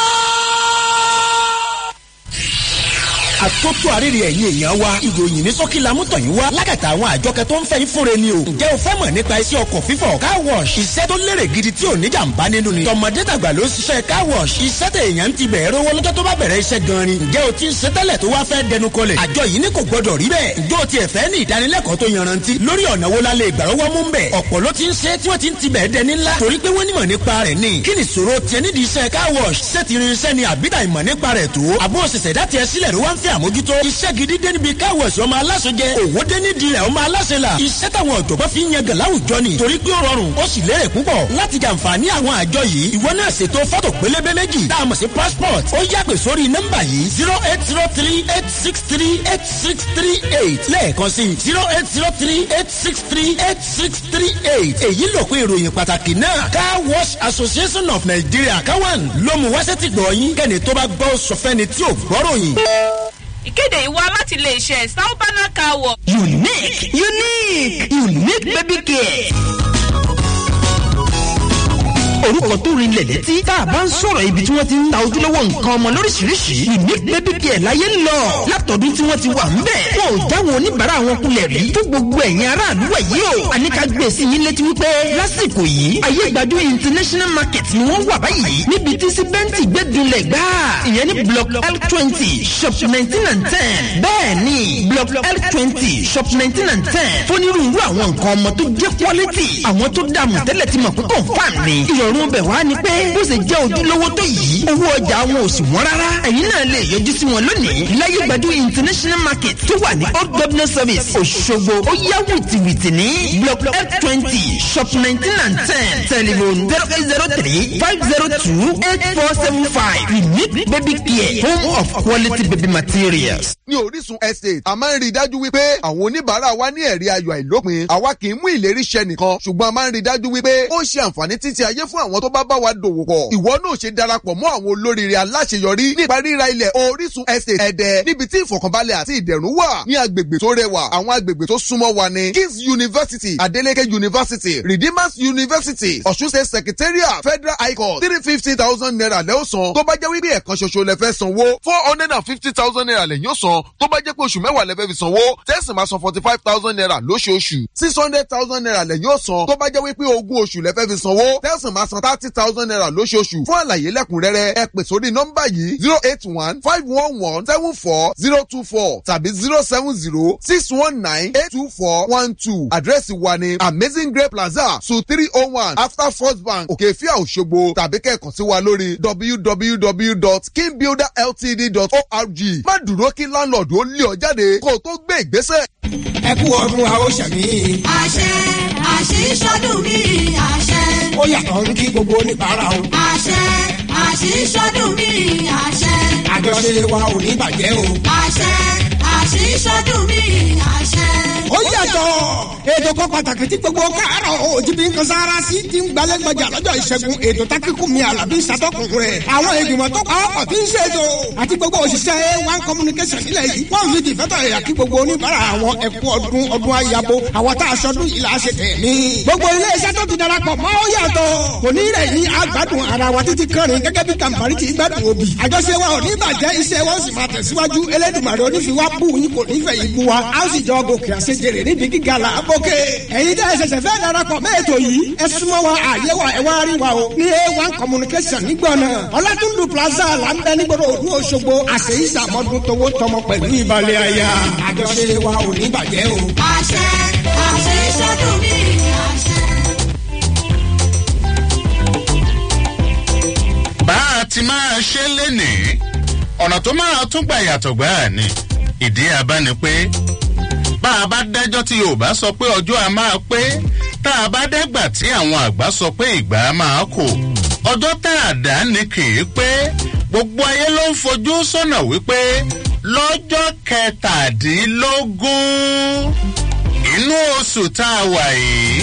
yàn àtótó àrèrè ẹ̀yìn èèyàn wa ìròyìn ní sọ́kì lamútọ̀ yín wá lákàtà àwọn àjọkẹ́ tó ń fẹ́ yín fúnre ni o. ǹjẹ́ o fẹ́ mọ̀ nípa iṣẹ́ ọkọ̀ fífọ̀ car wash iṣẹ́ tó lérè gidi tí ò ní jàǹbá nínú ni. tọmọdé tàgbà ló ń ṣiṣẹ́ car wash iṣẹ́ tẹ èèyàn ti bẹ̀rẹ̀ rówó lọ́jọ́ tó bá bẹ̀rẹ̀ iṣẹ́ gan ni. ǹjẹ́ o ti ń ṣe tẹ́lẹ̀ tó wá fẹ́ dẹnu kọlẹ̀. àjọ yìí ní kò gbọdọ̀ rí bẹ́ẹ̀. ǹjẹ́ o ti ẹ̀fẹ́ ní ìdánilẹ́kọ̀ọ́ tó yanrantí lórí ọ̀nà wo la lè gbàrọ́wọ́ mú bẹ̀. ọ̀pọ̀ ló ti ń ṣe tí wọ́n ti ń ti bẹ̀ẹ́ dẹni ńlá torí pé wọ́n nímọ̀ nípa rẹ̀ ni. kí ni ìṣòro tiẹ̀ nídìí iṣẹ́ car wash ṣé ti rin iṣẹ́ ni àbídà ìmọ̀ nípa rẹ̀ tó. àbó òṣìṣẹ́ dá tiẹ̀ sílẹ̀ ló wá ń fẹ́ àmójútó. iṣẹ́ gidi dé níbi car wash ọmọ aláṣẹ jẹ òwò dé nídìí rẹ̀ ọmọ aláṣẹ la. iṣẹ́ táwọn ọ̀jọ̀gbọ́n fi ń yan gàn láwùjọ ni torí pé ó rọrùn ó sì lérè púpọ̀ láti jàǹfààní àwọn àjọ yìí ìwọ náà ṣètò fọ́tò pélébé méjì tá a mọ̀ sí passport ó yàgbé sórí nọ́mbà yìí zero eight zero three eight six three eight six three eight lẹ́ẹ̀kan sí zero eight zero three eight six three eight six three eight èyí ló pé ìròyìn pàtàkì náà car wash association of nigeria káwọn ló mú wáṣẹ́ ti gbọ̀ yín kẹ́ni tó bá gbọ́ sọfẹ́ni tí ò gbọ́ròyìn. ìkéde ìwà láti lè ṣe sáúbánà car wash. unique unique unique baby care orúkọ tó rinlẹ̀ létí tá a bá ń sọ̀rọ̀ ibi tí wọ́n ti ń ta ojúlówó nǹkan ọmọ lóríṣiríṣi unique baby care láyé ń lọ látọ̀dún tí wọ́n ti wà ń bẹ̀ wọn ò jáwọn oníbàárà wọn kulẹ̀ rí fún gbogbo ẹ̀yin aráàlú ẹ̀ yìí o àníkà gbé sí yín létí wípé lásìkò yìí ayé gbajú international market ni wọ́n wà báyìí níbi tí síbẹ́ǹtì gbẹ́dúnlẹ̀ gbá ìyẹn ní block l twenty shop nineteen and ten bẹ́ẹ̀ ni block l twenty shop nineteen and ten fónírúurú àwọn nǹkan ọmọ tó jẹ́ quality àwọn tó dààmú tẹ́lẹ̀ ti mọ̀ pé confam ni ìrọ̀rùn ọ̀run bẹ̀ wá ni pé bó ṣe jẹ́ ojúlówó tó yìí owó ọjà wọn ò sì wọ́n rárá ẹ̀yin náà lè yọjú sí wọn lónìí láyé gbadú international market tó wà ní old governor service òṣogbo ó yá wìtìwìtì ní block f twenty shop nineteen and ten telephone zero eight zero three five zero two eight four seven five unique baby care home of quality baby materials. ní orísun estate a máa ń rí i dájú wípé àwọn oníbàárà wa ní ẹ̀rí ayọ̀ àìlópin àwa kì í mú ìlérí ṣẹ nìkan ṣùgbọ́n a máa ń rí i dájú wípé ó ṣe àǹfààní títí ayé fún àwọn tó bá bá wa dòwò pọ̀ ìwọ náà ṣe darapọ̀ mọ́ àwọn olóríire aláṣeyọrí nípa ríra ilẹ̀ orísun estate ẹ̀dẹ̀ níbi tí ìfọ̀kànbalẹ̀ àti ìdẹ̀rùn wà ní agbègbè tó rẹwà àwọn agbègbè tó súnmọ́ wa ní kings university adeleke university redeemers university ọ̀ṣun state secretariat federal high court three fifty thousand naira lẹ́ ó san tó bá jẹ́ wípé ẹ̀kan ṣoṣo lẹ fẹ́ sanwó four hundred and fifty thousand naira lẹ́yìn ó san tó bá jẹ́ pé oṣù mẹ́wàá lẹ fẹ́ fi sanwó tẹ́sí máa san forty five thousand naira lóṣooṣù six hundred thousand naira lẹ́yìn ó san tó bá jẹ́ wípé ogún oṣù lẹ fẹ́ fi sanwó tẹ́sí máa san thirty thousand naira lóṣooṣù fún àlàyé lẹ́kùnrẹ́rẹ́ ẹ pè sórí nọ́mbà yìí zero eight one five one one seven four zero two four tàbí zero seven zero six one nine eight two four one two àdírẹ́sì wa ni amazing grape plaza su three oh one after first bank òkèfíà òṣogbo tàbí kẹ́ẹ̀kan sí wa lórí www.kingbuilderltd.org má dúró kí landlord ó lé ọ jáde kó o tó gbé ìgbésẹ̀. ẹ kú ọdún àwọn sàmì. àṣẹ àṣìṣọdún mi àṣẹ. ó yàtọ̀ ń kí gbogbo oníbàárà o. àṣẹ àṣìṣọdún mi àṣẹ. àjọṣe wa ò ní bàjẹ́ o. àṣẹ àṣìṣọdún mi àṣẹ. ó yàtọ̀ ètò kan pàtàkì tí gbogbo káàárọ̀ òjìbí nǹkan sára sí ti ń gbalẹ́gbọ̀jà lọ́jọ́ ìṣẹ́gun ètò tákìkù mi àlàbí ìsàtọ̀kùn rẹ̀ àwọn ìgbìmọ̀ tó pa ọkọ̀ tí ń ṣètò àti gbogbo òṣìṣẹ́ one communication nílẹ̀ yìí wọ́n fi dìfẹ́tọ̀ ẹ̀yà kí gbogbo oníbàárà àwọn ẹ̀kú ọdún ọdún ayabo àwọn tá a ṣọdún yìí là á ṣe tẹ̀mí. gbogbo ilé iṣẹ́ tó ti darapọ̀ mọ́ ó yàtọ̀ kò ní rẹ̀ yín àgbàdùn ara wa títí kẹrin gẹ́gẹ́ bí kàmpari ti gbádùn òbí. àjọṣe wa ò ní bàjẹ́ iṣẹ́ wọn sì máa tẹ̀síwájú elédùnmarè onífiwá bù yín kò ní fẹ̀ yín bú wa a ó sì jọ gòkè àṣejèrè níbi gíga là á bókè. ẹ̀yin tẹ́ ẹ ṣẹ̀ṣẹ̀ fẹ́ darapọ̀ mẹ́ ètò yìí ẹ súnmọ́ wa àyè wa ẹ wá rí wa o ní a one communication nígbọ̀nà ọlátúndù plaza là ń bẹ nígboro òdu òṣogbo àṣeyí sàmọ́dún towó tọmọ pẹ̀lú ìbàlẹ̀ àyà àjọṣe wa ò ní bàjẹ́ o. àṣẹ àṣìṣọdún mi àṣẹ. bá a ti máa ṣe lénìí ọ̀nà tó máa tún gbà yàtọ̀ gbáà ni ìdí abá ni pé bá a bá dájọ́ tí yorùbá sọ pé ọjọ́ a máa pé tá a bá dẹ́gbà tí àwọn àgbà sọ pé ìgbà á máa kò ọjọ́ tá a dá ni kì í pé gbogbo ayé ló ń fojú sọ́nà wípé lọ́jọ́ kẹtàdínlógún inú oṣù tá a wà yìí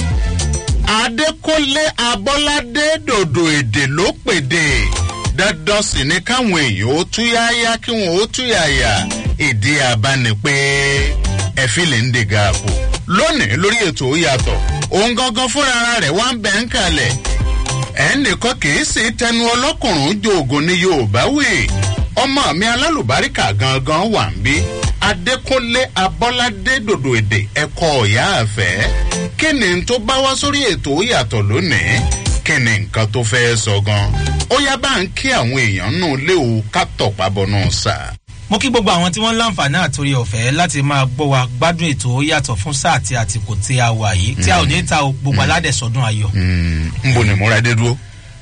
adékọ́lé abọ́ládé dòdò èdè ló pèdè dandan sì ni káwọn èèyàn ó túyáyá kí wọn ó túyàyà ìdí abáni pé ẹfílẹ̀ ń dègà àpò lónìí lórí ètò ó yàtọ̀ òun gangan fúnra rẹ̀ wá ń bẹ̀ ń kalẹ̀ ẹnìkan kì í sì tẹnu ọlọ́kùnrin joògùn ní yorùbá wì ọmọ mi alálùbáríkà gangan wà ń bí adékúnlé abọ́ládé dòdò èdè ẹ̀kọ́ ọ̀yá àfẹ́ kí ni n tó bá wá sórí ètò ó yàtọ̀ lónìí kí ni nǹkan tó fẹ́ sọ gan ó yá bá ń kí àwọn èèyàn nù lé o ká tọ̀pá bọ́nú sà. mo kí gbogbo àwọn tí wọ́n láǹfààní àtòrí ọ̀fẹ́ láti máa gbọ́ wa gbádùn ètò ó yàtọ̀ fún sáà àti àtìkò tí a wà yìí tí a ò ní ta o gbogbo aládẹ̀sọ́dún ayọ̀. ń bo ni múra dé dúró.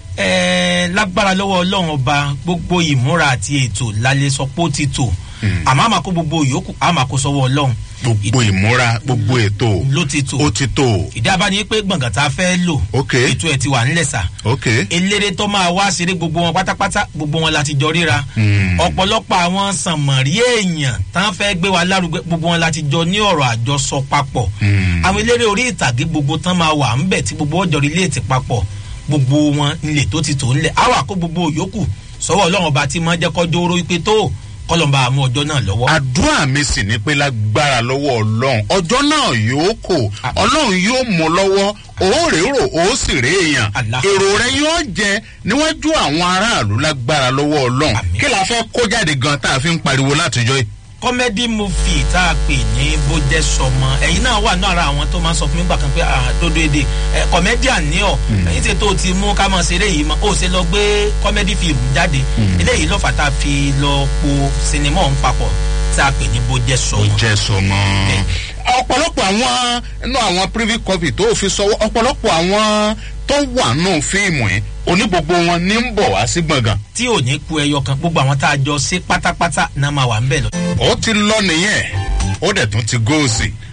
ẹẹ lágbára lọ́wọ́ ọlọ́run ọba gbogbo ìmúra àti ètò lálẹ́ sọ pé ó ti tò àmọ́ àmà kó gbogbo yòókù àmà kó sọ́wọ́ ọlọ́run. gbogbo ìmúra gbogbo ètò ló ti tò ó ti tò. ìdí abáni pé gbọ̀ngàn tá a fẹ́ lò ok ètò ẹ̀ ti wà nílẹ̀ sà ok eléré tó máa wá ṣeré gbogbo wọn pátápátá gbogbo wọn láti jọ ríra ọ̀pọ̀lọpọ̀ àwọn sànmọ̀rí èèyàn tán fẹ́ gbé wa lárugẹ gbogbo wọn láti jọ ní ọ̀rọ̀ àjọsọ papọ̀ àwọn eléré orí ìtàgé gbogbo tán máa wà ńbẹ̀ tí gbogbo ọjọ́ rí léètì papọ̀ gbogbo wọn ilé tó ti tò ńlẹ̀ àwọn àkó gbogbo yòókù sọ́wọ́ ọlọ́run ọba tí máa jẹ́ kọjọ́ oró wípé tó kọlọ́mbà àmú ọjọ́ náà lọ́wọ́. àdúrà mi sì ni pé lágbára lọ́wọ́ ọlọ́run ọjọ́ náà yóò kò ọlọ́run yóò mú lọ́wọ́ òórè rò ó sì rè èèyàn èrò rẹ yóò jẹ níwájú àwọn aráàlú lágbára lọ́wọ́ ọlọ́run kí la fẹ́ kó jáde gan tá a fi ń pariwo látijọ́ yìí. kọ́mẹ́dì múfì tá a pè ní bójẹ́ sọmọ ẹ̀yin náà wà náà ara àwọn tó máa ń sọ fún mi gbà kan pé dodo èdè kọ́mẹ́díà ní ọ̀ ẹ̀yin tí tó ti mú ká máa ṣeré yìí ó ṣe lọ gbé kọ́mẹ́dì fíìmù jáde eléyìí ló fà tá a fi lọ po sinimá ọ̀hún papọ̀ tá a pè ní bójẹ́ sọmọ. bójẹ́ sọmọ ọ̀pọ̀lọpọ̀ àwọn inú àwọn privy copy tó fi sọ ọ̀pọ̀lọpọ̀ àwọn tó wà nù fíìmù yìí oní gbogbo wọn ní ń bọ̀ wá sí gbọ̀ngàn. tí ò ní ku ẹyọ kan gbogbo àwọn tá a jọ ṣe pátápátá náà máa wà ń bẹ̀ lọ. ó ti lọ nìyẹn ó dẹ̀ tún ti góòsì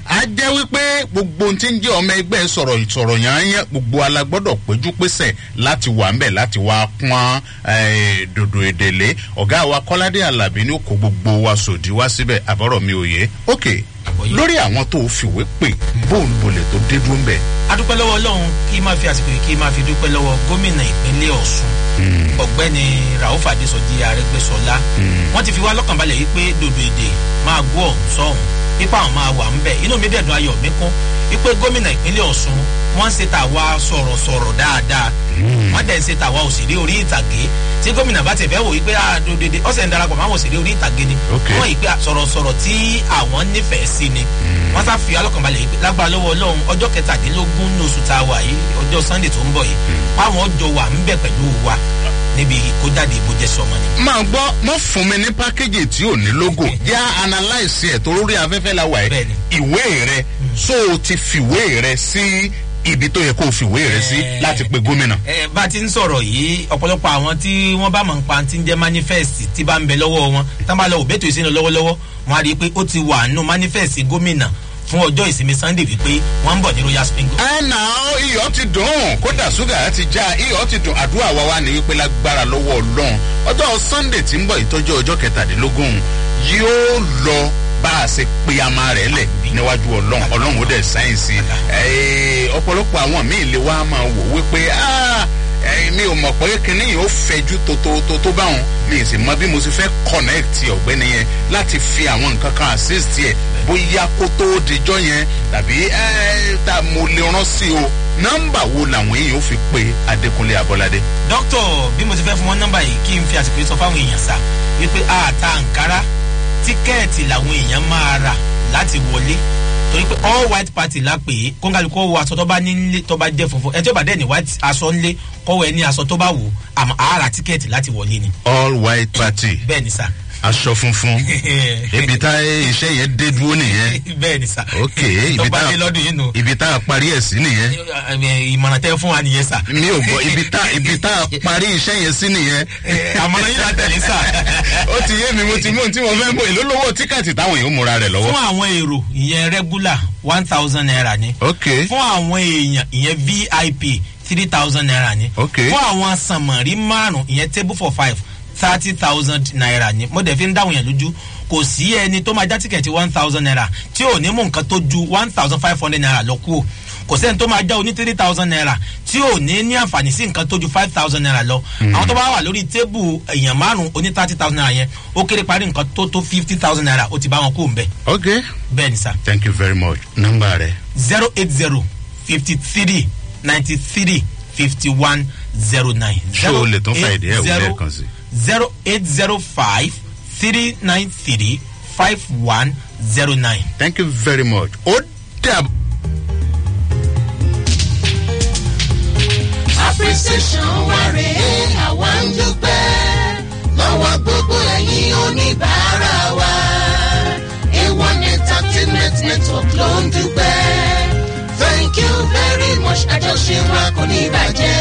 a jẹ́ wípé gbogbo ohun tí ń jẹ́ ọmọ ẹgbẹ́ sọ̀rọ̀ ìsọ̀rọ̀ yányán gbogbo alágbọ́dọ̀ péjú pésẹ̀ láti wà ńbẹ̀ láti wá pọ́n eh, dòdò èdèlé ọ̀gá wa kọ́ládé alábí ní kó gbogbo wa sòdí wá síbẹ̀ àbọ̀rọ̀ mi ò yé ok lórí àwọn tó o fìwé pè bóun bolè tó dé dúró ńbẹ̀. adúpẹ́ lọ́wọ́ ọlọ́run kí máa fi àsìkò yìí kí máa fi dúpẹ́ lọ́wọ́ gómìnà ìpínlẹ̀ ọ̀sùn ọ̀gbẹ́ni rauf adesọjí arẹgbẹsọlá wọ́n ti fi wá lọ́kàn balẹ̀ yìí pé dòdò èdè máa gbọ́ ọ̀hún sọ́hún ipa àwọn máa wà ń bẹ̀ inú mi dẹ̀dùn ayọ̀ mi kún wípé gómìnà ìpínlẹ̀ ọ̀sùn wọ́n ń ṣe tàwa sọ̀rọ̀sọ̀rọ̀ dáadáa wọ́n dẹ̀ ń ṣe tàwa òṣèré orí ìtàgé tí gómìnà bá ti fẹ́ wò wípé dòdò èdè ọ̀sẹ̀ ń darapọ̀ máwọn òṣèré orí ìtàgé ni wọ́n yìí pé sọ̀rọ̀sọ̀rọ̀ tí àwọn nífẹ̀ẹ́ sí ni wọ́n sá fi alọ́kànbalẹ̀ yìí pé lágbára lọ́wọ́ ọlọ́run ọjọ́ kẹtàdínlógún ní oṣù tá a wà yìí ọjọ́ sunday tó ń bọ̀ yìí páwọn ọjọ́ wà ń bẹ̀ pẹ̀lú wa níbi ìkójáde ìbòjẹ́ sọmọ ni. máa gbọ́ mọ́ fún mi ní pákéjì tí ò ní logo yá analyse ẹ̀ tó lórí afẹ́fẹ́ la wà ẹ́ ìwé rẹ so o ti fìwé rẹ sí ibi tó yẹ kó o fìwé rẹ sí láti pe gómìnà. ẹ bá a ti ń sọ̀rọ̀ yìí ọ̀pọ̀lọpọ̀ àwọn tí wọ́n bá mọ̀ ń pa ti ń jẹ́ manifest tí bá ń bẹ lọ́wọ́ wọn tá bá lọ òbẹ́tò ìsinmi lọ́wọ́lọ́wọ́ wọn á rí i pé ó ti wà nù manifest gómìnà fún ọjọ́ ìsinmi sunday wípé wọ́n ń bọ̀ ní royal spring. ẹ nà ó iyọ̀ ti dùn kódà ṣúgà ti já iyọ̀ ti dùn àdúrà wa wá ní wípé lágbára lọ́wọ́ ọlọ́run ọjọ́ sunday tí ń bọ̀ ìtọ́jú ọjọ́ kẹtàdínlógún yóò lọ bá a ṣe pe ama rẹ̀ lẹ̀ níwájú ọlọ́run ọlọ́run ó dẹ̀ sáyẹ̀nsì ọ̀pọ̀lọpọ̀ àwọn míì lè wá máa wò wípé mi ò mọ̀ pé kínní yìí ó fẹjú tó tó báwọn mi sì mọ bí mo ti fẹ́ connect ọ̀gbẹ́ni yẹn láti fi àwọn nǹkan kan assist yẹ bóyá kó tó dijọ́ yẹn tàbí tá mo lè rán sí o nọ́mbà wo làwọn èèyàn ó fi pe adékúnlé abọ́ládé. dókítà bí mo ti fẹ́ fún wọn nọ́mbà yìí kí n fi àsìkò yìí sọ fáwọn èèyàn sá wípé àtà nkárá tíkẹ́ẹ̀tì làwọn èèyàn máa rà láti wọlé torí pé all white party la pè é kóńgàlùkọ́ wọ aṣọ tó bá nílé tó bá jẹ́ funfun ẹ tí ó bá dẹ̀ ní white aṣọ ńlé kọ́wọ́ ẹ ní aṣọ tó bá wù àmọ́ àárà tíkẹ́ẹ̀tì láti wọlé ni. all white party. bẹ́ẹ̀ ni sá. aṣọ funfun ibi tá iṣẹ́ yẹn dé dúró nìyẹn. bẹ́ẹ̀ ni sá. ok ibi tá ibi tá a parí ẹ̀ sí nìyẹn. ìmọ̀ràn tẹ́ fún wa nìyẹn sá. mi ò gbọ́ ibi tá ibi tá a parí iṣẹ́ yẹn sí nìyẹn. àmọ̀ràn yìí la tẹ̀lé sá. ó ti yé mi mo ti mú ohun tí mo fẹ́ mú èló lówó tíkẹ́ẹ̀tì táwọn èèyàn múra rẹ̀ lọ́wọ́. fún àwọn èrò ìyẹn regular one thousand naira ni. ok fún àwọn èèyàn ìyẹn vip three thousand naira ni. ok fún àwọn sànmọ̀rí márùn ìyẹn table for five thirty thousand naira ni mo dẹ̀ fi ń dáhùn yẹn lójú kò sí ẹni tó máa já tíkẹ̀tì one thousand naira tí ò ní mú nǹkan tó ju one thousand five hundred naira lọ kú o kò sẹ́ni tó máa já oní three thousand naira tí ò ní ní àǹfààní sí nǹkan tó ju five thousand naira lọ àwọn tó bá wà lórí tébù èèyàn márùn oní thirty thousand naira yẹn ó kéré parí nǹkan tó tó fifty thousand naira ó ti bá wọn kú òǹbẹ. ok bẹ́ẹ̀ ni sá. thank you very much nọ́mbà rẹ. zero eight zero fifty three ninety three fifty one zero nine. ṣé o lè tún fa ìdí ẹ̀ wọlé kan sí. zero eight zero five three nine three five one zero nine. thank you very much. ó dàbọ̀. appreciation wa rèé àwa ń dúpẹ́ lọ́wọ́ gbogbo ẹ̀yin oníbàárà wa a1 entertainment network ló ń dúpẹ́ thank you very much àjọṣe wa kò ní bàjẹ́.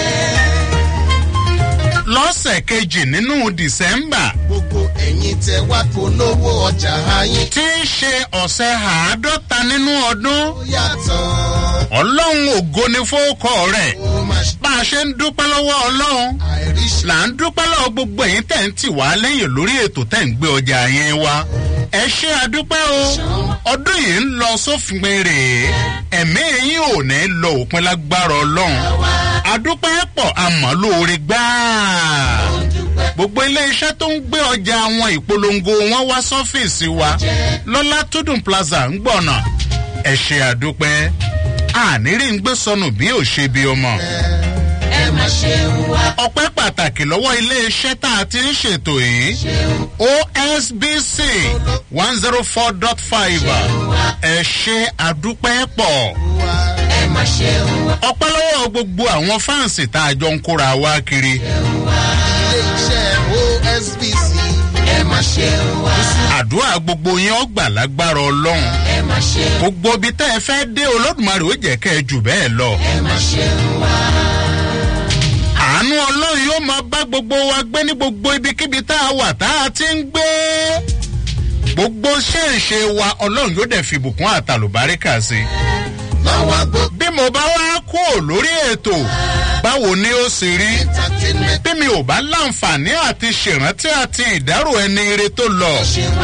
lọ́sẹ̀ kejì nínú dìsẹ́mbà. gbogbo ẹ̀yin tẹ wá polówó ọjà ayé. tí í ṣe ọ̀sẹ̀ àádọ́ta nínú ọdún. ó yàtọ̀. ọlọ́run ògo ni fóókọ rẹ̀. bá a ṣe ń dúpẹ́ lọ́wọ́ ọlọ́run. là ń dúpẹ́ lọ́wọ́ gbogbo ẹ̀yin tẹ̀ ń tì wá lẹ́yìn lórí ètò tẹ̀ ń gbé ọjà yẹn wá. ẹ ṣe àdúpẹ́ o ọdún yìí ń lọ sófin rèé ẹ̀mí yín ò ní lọ òpin lágbára ọlọ́run àdúpẹ́ pọ̀ àmọ́ lóore gbáà gbogbo iléeṣẹ́ tó ń gbé ọjà àwọn ìpolongo wọn wá sọ́fíìsì wa lọ́lá tódùn plaza ń gbọ̀nà ẹ ṣe àdúpẹ́ àníri ń gbé sọnù bí ò ṣe bí ọmọ. ẹ má ṣe wá. ọpẹ́ pàtàkì lọ́wọ́ iléeṣẹ́ tá a ti ń ṣètò yìí osbc one zero four dot five ẹ ṣe àdúpẹ́ pọ̀ ẹ má ṣe wá. ọpẹ́ lọ́wọ́ gbogbo àwọn fáǹsì tá a jọ ń kóra wá kiri. ilé-iṣẹ́ osbc ẹ má ṣe wá. àdúrà gbogbo yẹn ọgbà lágbára ọlọ́run. ẹ má ṣe wá. gbogbo ibi tẹ́ ẹ fẹ́ dé olódùmarè ó jẹ́ kẹ́ ẹ jù bẹ́ẹ̀ lọ. ẹ má ṣe wá. àánú ọlọ́run yóò máa bá gbogbo wa gbé ní gbogbo ibikíbi tá a wà tá a ti ń gbé. gbogbo ṣèǹṣe wa ọlọ́run yóò dẹ̀ fi ìbùkún àtàlùbáríkà sí i. bí mo bá wá kú ò lórí ètò báwo ni ó sì rí bí mi ò bá láǹfààní àti ṣèrántí àti ìdárò ẹni ire tó lọ.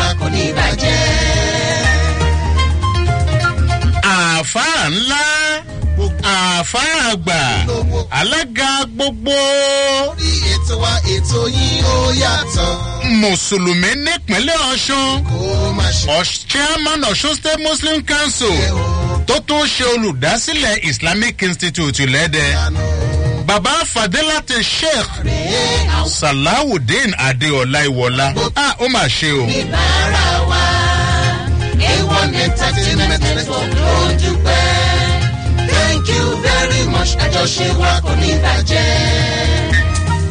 àáfàá ńlá àáfàá àgbà alága gbogbo. orí ètò wa ètò yín ó yàtọ̀. mùsùlùmí nípínlẹ̀ ọ̀ṣun chairman ọ̀ṣun state muslim council tó tún ṣe olùdásílẹ̀ islamic institute lẹ́dẹ̀ baba fadilati sheikh salawudeen adeola iwola ah ó mà ṣe o. A1 Entertainment Network ló ń dúpẹ́. Thank you very much. Àjọṣe wa kò ní bàjẹ́.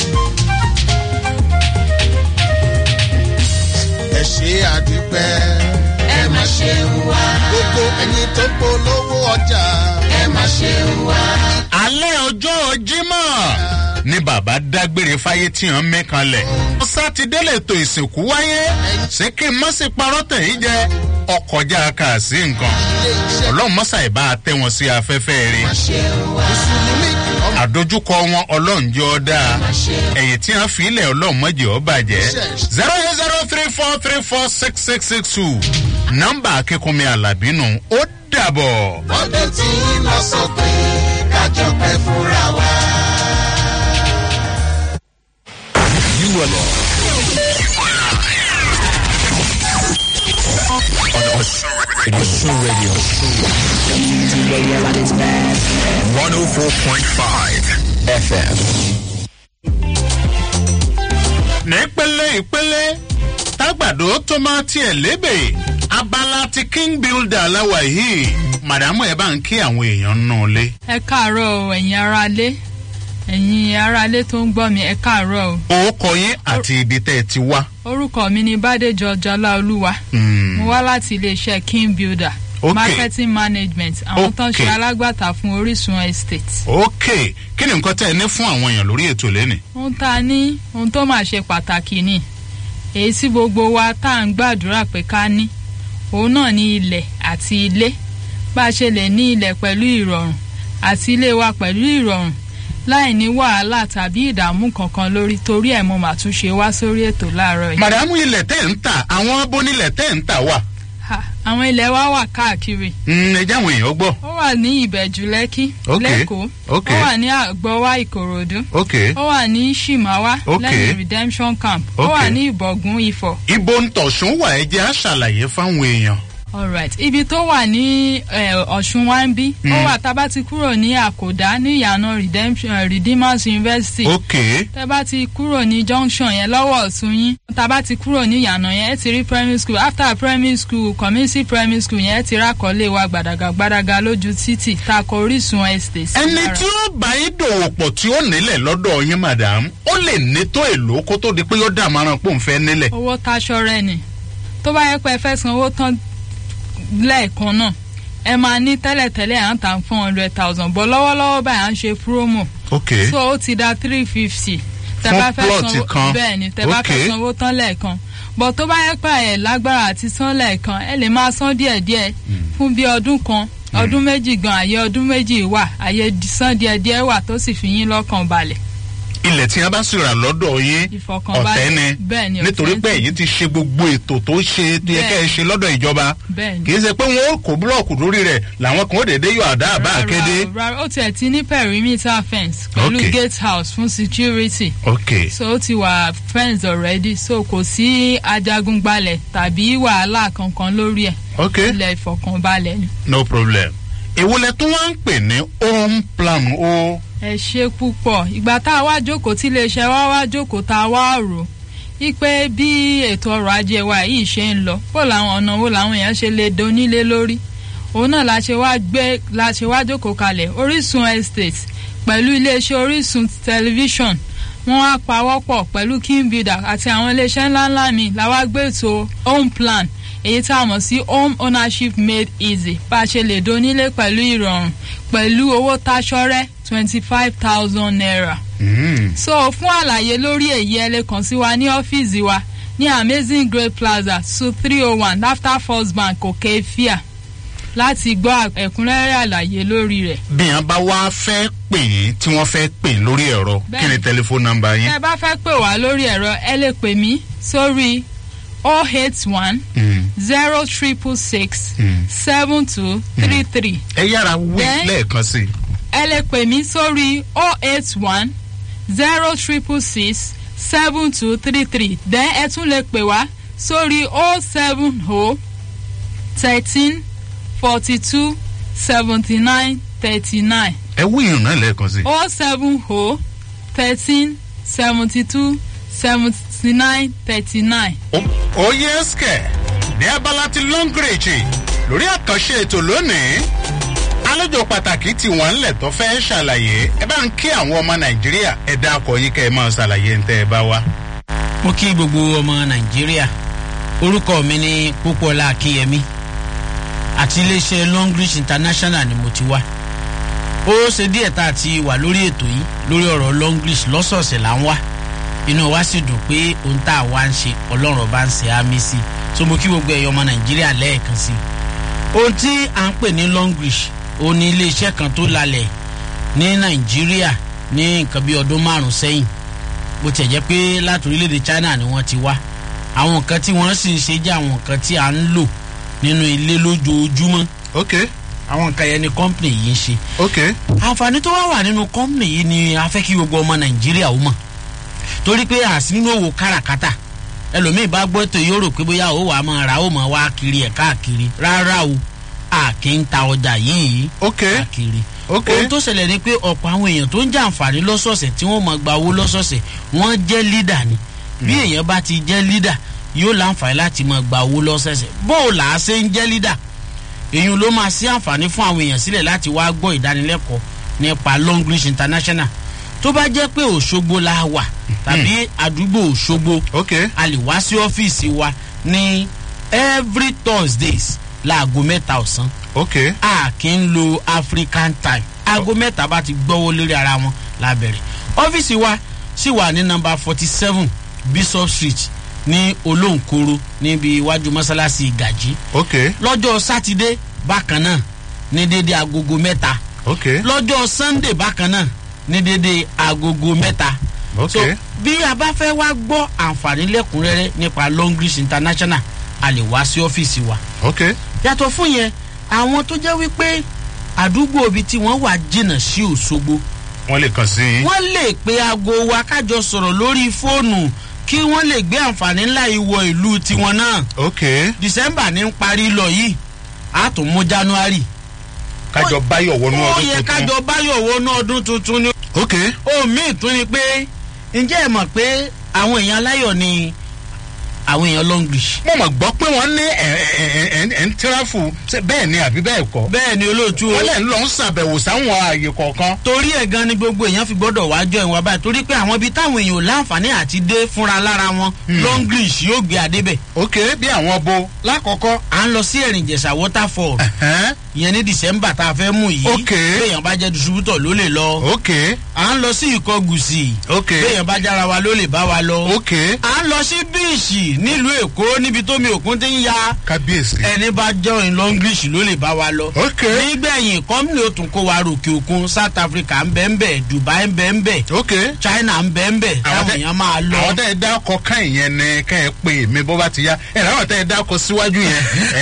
Ẹ ṣe àdúpẹ́. Ẹ má ṣe wá. Gbogbo ẹyin tó polówó ọjà. Ẹ má ṣe wá. alẹ́ ọjọ́ jimoh ni bàbá dágbére fáyé tí hàn mí kanlẹ̀. sátidé lètò ìsìnkú wáyé ṣé kí n má sì parọ́ tẹ̀yìn jẹ ọkọjá kà sí nǹkan ọlọ́run mọ́sà ìbá tẹ́ wọn sí afẹ́fẹ́ rí àdójúkọ wọn ọlọ́run jẹ́ ọ́ dáa ẹ̀yìn tí wọ́n fi ilẹ̀ ọlọ́run mọ́jẹ́ ọ́ bàjẹ́ zero eight zero three four three four six six six two nọ́mbà akínkùnmi alábínú ó dàbọ̀. Ọdún tí ń lọ sópin kájọ pẹ́ fúnra wa. You are on Osun Radio. Osun Radio. Radio at its best. 104.5 FM. nípele ìpele tágbàdo tó máa tiẹ̀ lébè abala ti king builder aláwa yìí màdàmú ẹ bá ń kí àwọn èèyàn nù lé. ẹ káàárọ̀ o ẹ̀yin aráalé ẹ̀yin aráalé tó ń gbọ́ mi ẹ káàárọ̀ o. orúkọ yín àti ibi tẹ́ ẹ ti wá. orúkọ mi ni bàdéjọ jọláolúwa mo wá láti iléeṣẹ́ king builder Ok. marketing management àwọn tó ń ṣe Ok. alágbàtà fún orísun estate. ok kí ni nǹkan tẹ́ ẹ ní fún àwọn èèyàn lórí ètò lẹ́nìí. ohun tá a ní ohun tó máa ṣe pàtàkì ni èyí tí gbogbo wa tá à ń gbàdúrà pé ká ní òun náà ní ilẹ̀ àti ilé bá a ṣe lè ní ilẹ̀ pẹ̀lú ìrọ̀rùn àti ilé wa pẹ̀lú ìrọ̀rùn láì ní wàhálà tàbí ìdààmú kankan lórí torí ẹ̀ mo mà tún ṣe wá sórí ètò láàárọ̀ yìí. màdàmú ilẹ̀ tẹ́ ń tà àwọn abónilẹ̀ tẹ́ ń tà wà. Ha, àwọn ilẹ̀ wa wà káàkiri Mm, ẹ jẹ́ àwọn èèyàn gbọ́. ó wà ní ìbẹ̀jú lẹ́kí Ok, lẹ́kọ̀ọ́ ok. ó wà ní àgbọ̀wá ìkòròdú ok ó wà ní shimawa Ok. lẹ́yìn redemption camp ó Ok. wà ní ìbọ̀gún ifọ̀. ibo ń tọ̀sùn wà ẹ jẹ́ àṣàlàyé fáwọn èèyàn. alright ibi tó wà ní eh, ọ̀ṣun wa ń bí ó Mm. wà tá a bá ti kúrò ní àkòdá ní ìyànà redemption eh, redeemers university ok tẹ bá ti kúrò ní junction yẹn lọ́wọ́ ọ̀tún yín tá a bá ti kúrò ní ìyànà yẹn ẹ ti rí primary school after primary school community primary school yẹn ẹ ti rákọ̀ọ́lé wa gbàdàgà gbàdàgà lójú títì tá a kọ orísun estate sí ẹni lára. tí ó bá yín dòwò pọ̀ tí ó nílẹ̀ lọ́dọ̀ yín madam ó lè ní tó èlò kó tó di pé yóò dàmáràn pò ń fẹ́ nílẹ̀. owó táṣọ rẹ ni tó bá yẹ pé ẹ fẹ́ san owó tán lẹ́ẹ̀kan náà ẹ máa ní tẹ́lẹ̀tẹ́lẹ̀ à ń tà four hundred thousand bọ́ lọ́wọ́lọ́wọ́ báyìí à ń ṣe promo ok so ó ti da three fifty tẹ Fún bá fẹ́ plot sanwó kan. bẹ́ẹ̀ ni tẹ bá Ok. fẹ́ sanwó tán lẹ́ẹ̀kan bọ̀ tó bá yẹ pé ẹ̀ lágbára àti san lẹ́ẹ̀kan ẹ lè máa san díẹ̀díẹ̀ fún bí ọdún kan ọdún méjì gan àyè ọdún méjì wà àyè san díẹ̀díẹ̀ wà tó sì fi yín lọ́kàn balẹ̀ ilẹ̀ tí wọ́n bá sì rà lọ́dọ̀ yín ìfọkànbalẹ̀ ọ̀tẹ́ ni bẹ́ẹ̀ ni nítorí ọ̀tẹ́ pé ni. èyí ti ṣe gbogbo ètò tó ṣe tó yẹ kẹ́ ẹ ṣe lọ́dọ̀ ìjọba bẹ́ẹ̀ ni. kì í ṣe pé wọ́n ó kó búlọ̀kù lórí rẹ̀ làwọn kan ó dédé yọ àdá àbá àkéde. rárá ó tiẹ̀ ti ní perimeter fence pẹ̀lú Ok. gate house fún security ok so ó ti wà fence already so kò sí ajagunbalẹ̀ tàbí wàhálà kankan lórí ẹ̀ ok ilẹ̀ ìfọkànbalẹ̀ ni. no problem ìwọlẹ̀ tó wá ń pè ní home plan o. ẹ ṣe púpọ̀ ìgbà tá a wá jókòó tí iléeṣẹ́ wa wá jókòó tá a wá rò wípé bí ètò ọrọ̀ ajé wa yìí ṣe ń lọ bó làwọn ọ̀nà wo làwọn èèyàn ṣe lè donílé lórí òun náà la ṣe wá gbé la ṣe wá jókòó kalẹ̀ orísun estate pẹ̀lú iléeṣẹ́ orísun tẹlifíṣọ̀n wọ́n á pawọ́pọ̀ pẹ̀lú king builder àti àwọn iléeṣẹ́ ńláńlá mi làwa gbé ètò home plan èyí tá a mọ̀ sí home ownership made easy bá a ṣe lè donílé pẹ̀lú ìrọ̀rùn pẹ̀lú owó táṣọ́rẹ́ twenty five thousand naira. so fún àlàyé lórí èyí ẹ lè kàn sí wa ní ọ́fíìsì wa ní amazing great plaza su three oh one after first bank òkè fíà láti gbọ́ ẹ̀kúnrẹ́rẹ́ àlàyé lórí rẹ̀. bí wọn bá wá fẹ́ pè yín tí wọ́n fẹ́ pè yín lórí ẹ̀rọ kí ni Bẹ́ẹ̀ni. tẹlifóònù nọmba yín. tẹ́ ẹ bá fẹ́ pè wá lórí ẹ̀rọ ẹ lè pè mí sórí oh eight one zero triple six seven two three three. ẹ yára wí Then- lẹ́ẹ̀kan sí i. ẹ lè pè mí sórí oh eight one zero triple six seven two three three then ẹ tún lè pè wá sórí oh seven oh thirteen forty two seventy nine thirty nine ẹ wí ìrùn náà lẹ́ẹ̀kan sí i. oh seven oh thirteen seventy two seventy nine thirty nine. oyè ẹsẹ̀ ní abala ti longreach lórí àkànṣe ètò lónìí àlejò pàtàkì tí wọ́n ń lẹ̀ tó fẹ́ ṣàlàyé ẹ bá ń kí àwọn ọmọ nàìjíríà ẹ dákọ̀ yín kẹ́ ẹ máa ṣàlàyé ń tẹ́ ẹ bá wá. mo kí gbogbo ọmọ nàìjíríà orúkọ mi ní pópọlá akínyẹmí àti iléeṣẹ́ longreach international ni mo ti wá ó ṣe díẹ̀ tá a ti wà lórí ètò yìí lórí ọ̀rọ̀ longreach lọ́sọ̀ọ̀sẹ̀ là ń wá inú wa sì dùn pé ohun tá a wá ń ṣe ọlọ́run ọba ń ṣe àmì sí i so mo kí gbogbo ẹ̀yọ́ ọmọ nàìjíríà lẹ́ẹ̀kan sí i ohun tí à ń pè ní longreach ó ní iléeṣẹ́ kan tó lalẹ̀ ní nàìjíríà ní nǹkan bí ọdún márùn-ún sẹ́yìn bó tiẹ̀ jẹ́ pé láti orílẹ̀-èdè china ni wọ́n ti wá àwọn nǹkan tí wọ́n sì ń ṣe jẹ́ àwọn nǹkan tí à ń lò nínú ilé lójoojúmọ́. ok. àwọn nǹkan yẹn ni company yìí ń ṣe. ok. àǹfààní tó wá wà nínú company yìí ni a fẹ́ kí gbogbo ọmọ nàìjíríà ó mọ̀ torí pé àsì nínú òwò káràkátà ẹlòmíì bá gbọ́ ètò yóò rò pé bóyá ó wà á máa ra ó máa wá kiri ẹ̀ káàkiri rárá o a kì í ta ọjà yìí káàkiri ohun tó ṣẹlẹ̀ ni pé ọ̀pọ̀ àwọn èèyàn tó ń jẹ àǹfààní lọ́sọ̀ọ̀sẹ̀ tí wọ́n máa gba owó lọ́sọ̀ọ̀sẹ̀ wọ́n jẹ́ lídà ni bí èèyàn bá ti jẹ́ lídà yóò láǹfààní láti máa gba owó lọ́sọ̀ọ̀sẹ̀ bóò là á ṣe ń jẹ́ lídà èyí ló máa ṣe àǹfààní fún àwọn èèyàn sílẹ̀ láti wá gbọ́ ìdánilẹ́kọ̀ọ́ nípa longreach international tó bá jẹ́ pé òṣogbo la wà tàbí àdúgbò òṣogbo a lè wá sí ọ́fíìsì wa ní every thursdays láago mẹ́ta ọ̀sán a kì í lo african time aago mẹ́ta bá ti gbọ́wọ́ lórí ara wọn la bẹ̀rẹ̀ ọ́fíìsì wa sì wà ní nọmba forty seven bishop street ní olóńkoro níbi iwájú mọ́sálásí ìgàjí lọ́jọ́ sátidé bákan náà ní dédé agogo mẹ́ta lọ́jọ́ sunday bákan náà ní dédé agogo mẹ́ta so bí a bá fẹ́ wá gbọ́ àǹfààní lẹ́kùnrẹ́rẹ́ nípa longreach international a lè wá sí ọ́fíìsì wa yàtọ̀ fún yẹn àwọn tó jẹ́ wípé àdúgbò ibi tí wọ́n wà jìnnà sí òṣogbo wọ́n lè kàn sí i. wọ́n lè pe aago wa kájọ sọ̀rọ̀ lórí fóònù kí wọ́n lè gbé àǹfààní ńlá ìwọ ìlú tiwọn náà. ok. december ní ń parí lọ yìí a tún mú january. kájọ báyọ̀ wọnú ọdún ó yẹ tuntun. kájọ báyọ̀ wọnú ọdún tuntun ni. ok. ohun míì tún ni pé ǹjẹ́ ẹ mọ̀ pé àwọn èèyàn aláyọ̀ ni àwọn èèyàn longlish. mo mọ̀ gbọ́ pé wọ́n ní ẹ̀ ń tíráfù bẹ́ẹ̀ ni àbí bẹ́ẹ̀ kọ́. bẹ́ẹ̀ ni olóòtú o. wọ́n lẹ̀ ń lọ ń ṣàbẹ̀wò sáwọn ààyè kọ̀ọ̀kan. torí ẹ̀ gan ni gbogbo èèyàn fi gbọ́dọ̀ wá jọ ìwọ̀n báyìí torí pé àwọn ibi táwọn èèyàn ò láǹfààní àti dé fúnra lára wọn longlish yóò gbé adébẹ̀. ok bí àwọn bo. lákọ̀ọ́kọ́ à ń lọ sí ẹ̀rìnjẹ̀sà waterfall ìyẹn ní december tá a fẹ́ mú yìí. ok béèyàn bá jẹ́ distributor ló lè lọ. ok à ń lọ sí ìkọgùsì. ok béèyàn bá jára wa ló lè bá wa lọ. ok à ń lọ sí bíìsì nílùú èkó níbi tómi òkun ti ń ya. kábíyèsí. ẹni bá join longlish ló lè bá wa lọ. ok nígbẹ̀yìn kọ́mìnì ó tún kó wa ròkè òkun south africa ń bẹ́ ń bẹ́ dubai ń bẹ́ ń bẹ́. ok china ń bẹ́ ń bẹ́ táwọn èèyàn máa lọ. àwọn tẹ́ ẹ dákọ̀ ká ìyẹn ni ká ẹ pè mí bó bá ti yá ẹ láwọn tẹ́ ẹ dákọ̀ síwájú yẹn.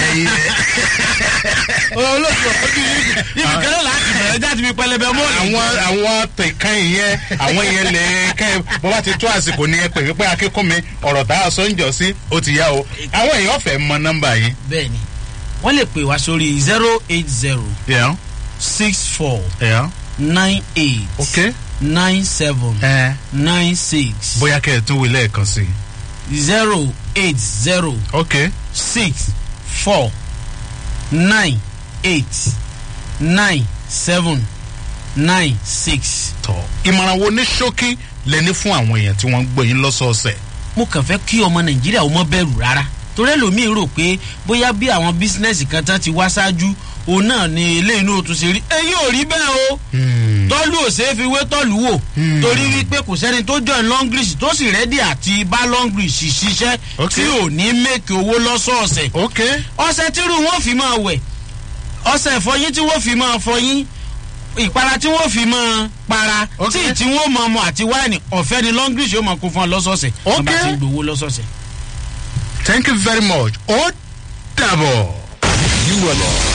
olóòtú ọdún yìí ibi kẹlẹ́ láti bẹ̀rẹ̀ jáde mi pẹlẹbẹ mọ́ àwọn àwọn tẹ̀kan ìyẹn àwọn ìyẹn lè kẹ́ ẹ bó bá ti tó àsìkò ni ẹ pè mí pé akíkún mi ọ̀rọ̀ tá a sọ ń jọ sí ó ti yá o àwọn èèyàn fẹ́ mọ nọ́mbà yìí. bẹẹni wọn lè pè wá sórí zero eight zero Yeah. six four Yeah. nine eight ok nine seven ẹ nine six bóyá kẹ́ ẹ tún wí lẹ́ẹ̀kan sí i. zero eight zero ok six four nine eight nine seven nine six. tọ ìmọ̀ràn wo ní ṣókí lẹni fún àwọn èèyàn tí wọ́n ń gbọ́ yín lọ́sọ̀ọ̀sẹ̀. mo kàn fẹ́ kí ọmọ nàìjíríà ó mọ bẹ̀rù rárá torí ẹlòmíín rò pé bóyá bí àwọn bísínẹ́sì kan tán ti wá ṣáájú òun náà ni eléyìí náà tún ṣe rí èyí ò rí bẹ́ẹ̀ o tọ́lú ò ṣeé fi wé tọ́lú wò torí wípé kò sẹ́ni tó join longlish tó sì rẹ́dí àti bá longlish ṣiṣẹ́ tí ò ní mẹ́kì owó lọ́sọ̀ọ̀sẹ̀ ọ̀sẹ̀ tírú wọn fi máa wẹ̀ ọ̀sẹ̀ ìfọyín tí wọ́n fi máa fọyín ìpara tí wọ́n fi máa para tí tí wọ́n máa mọ àti wáìnì ọ̀fẹ́ ni longlish yóò máa kó fún ọ lọ́sọ̀ọ̀sẹ̀ wọ́n bá ti gbowó lọ́sọ̀ọ̀sẹ̀. thank you very much ó dàbọ̀. You are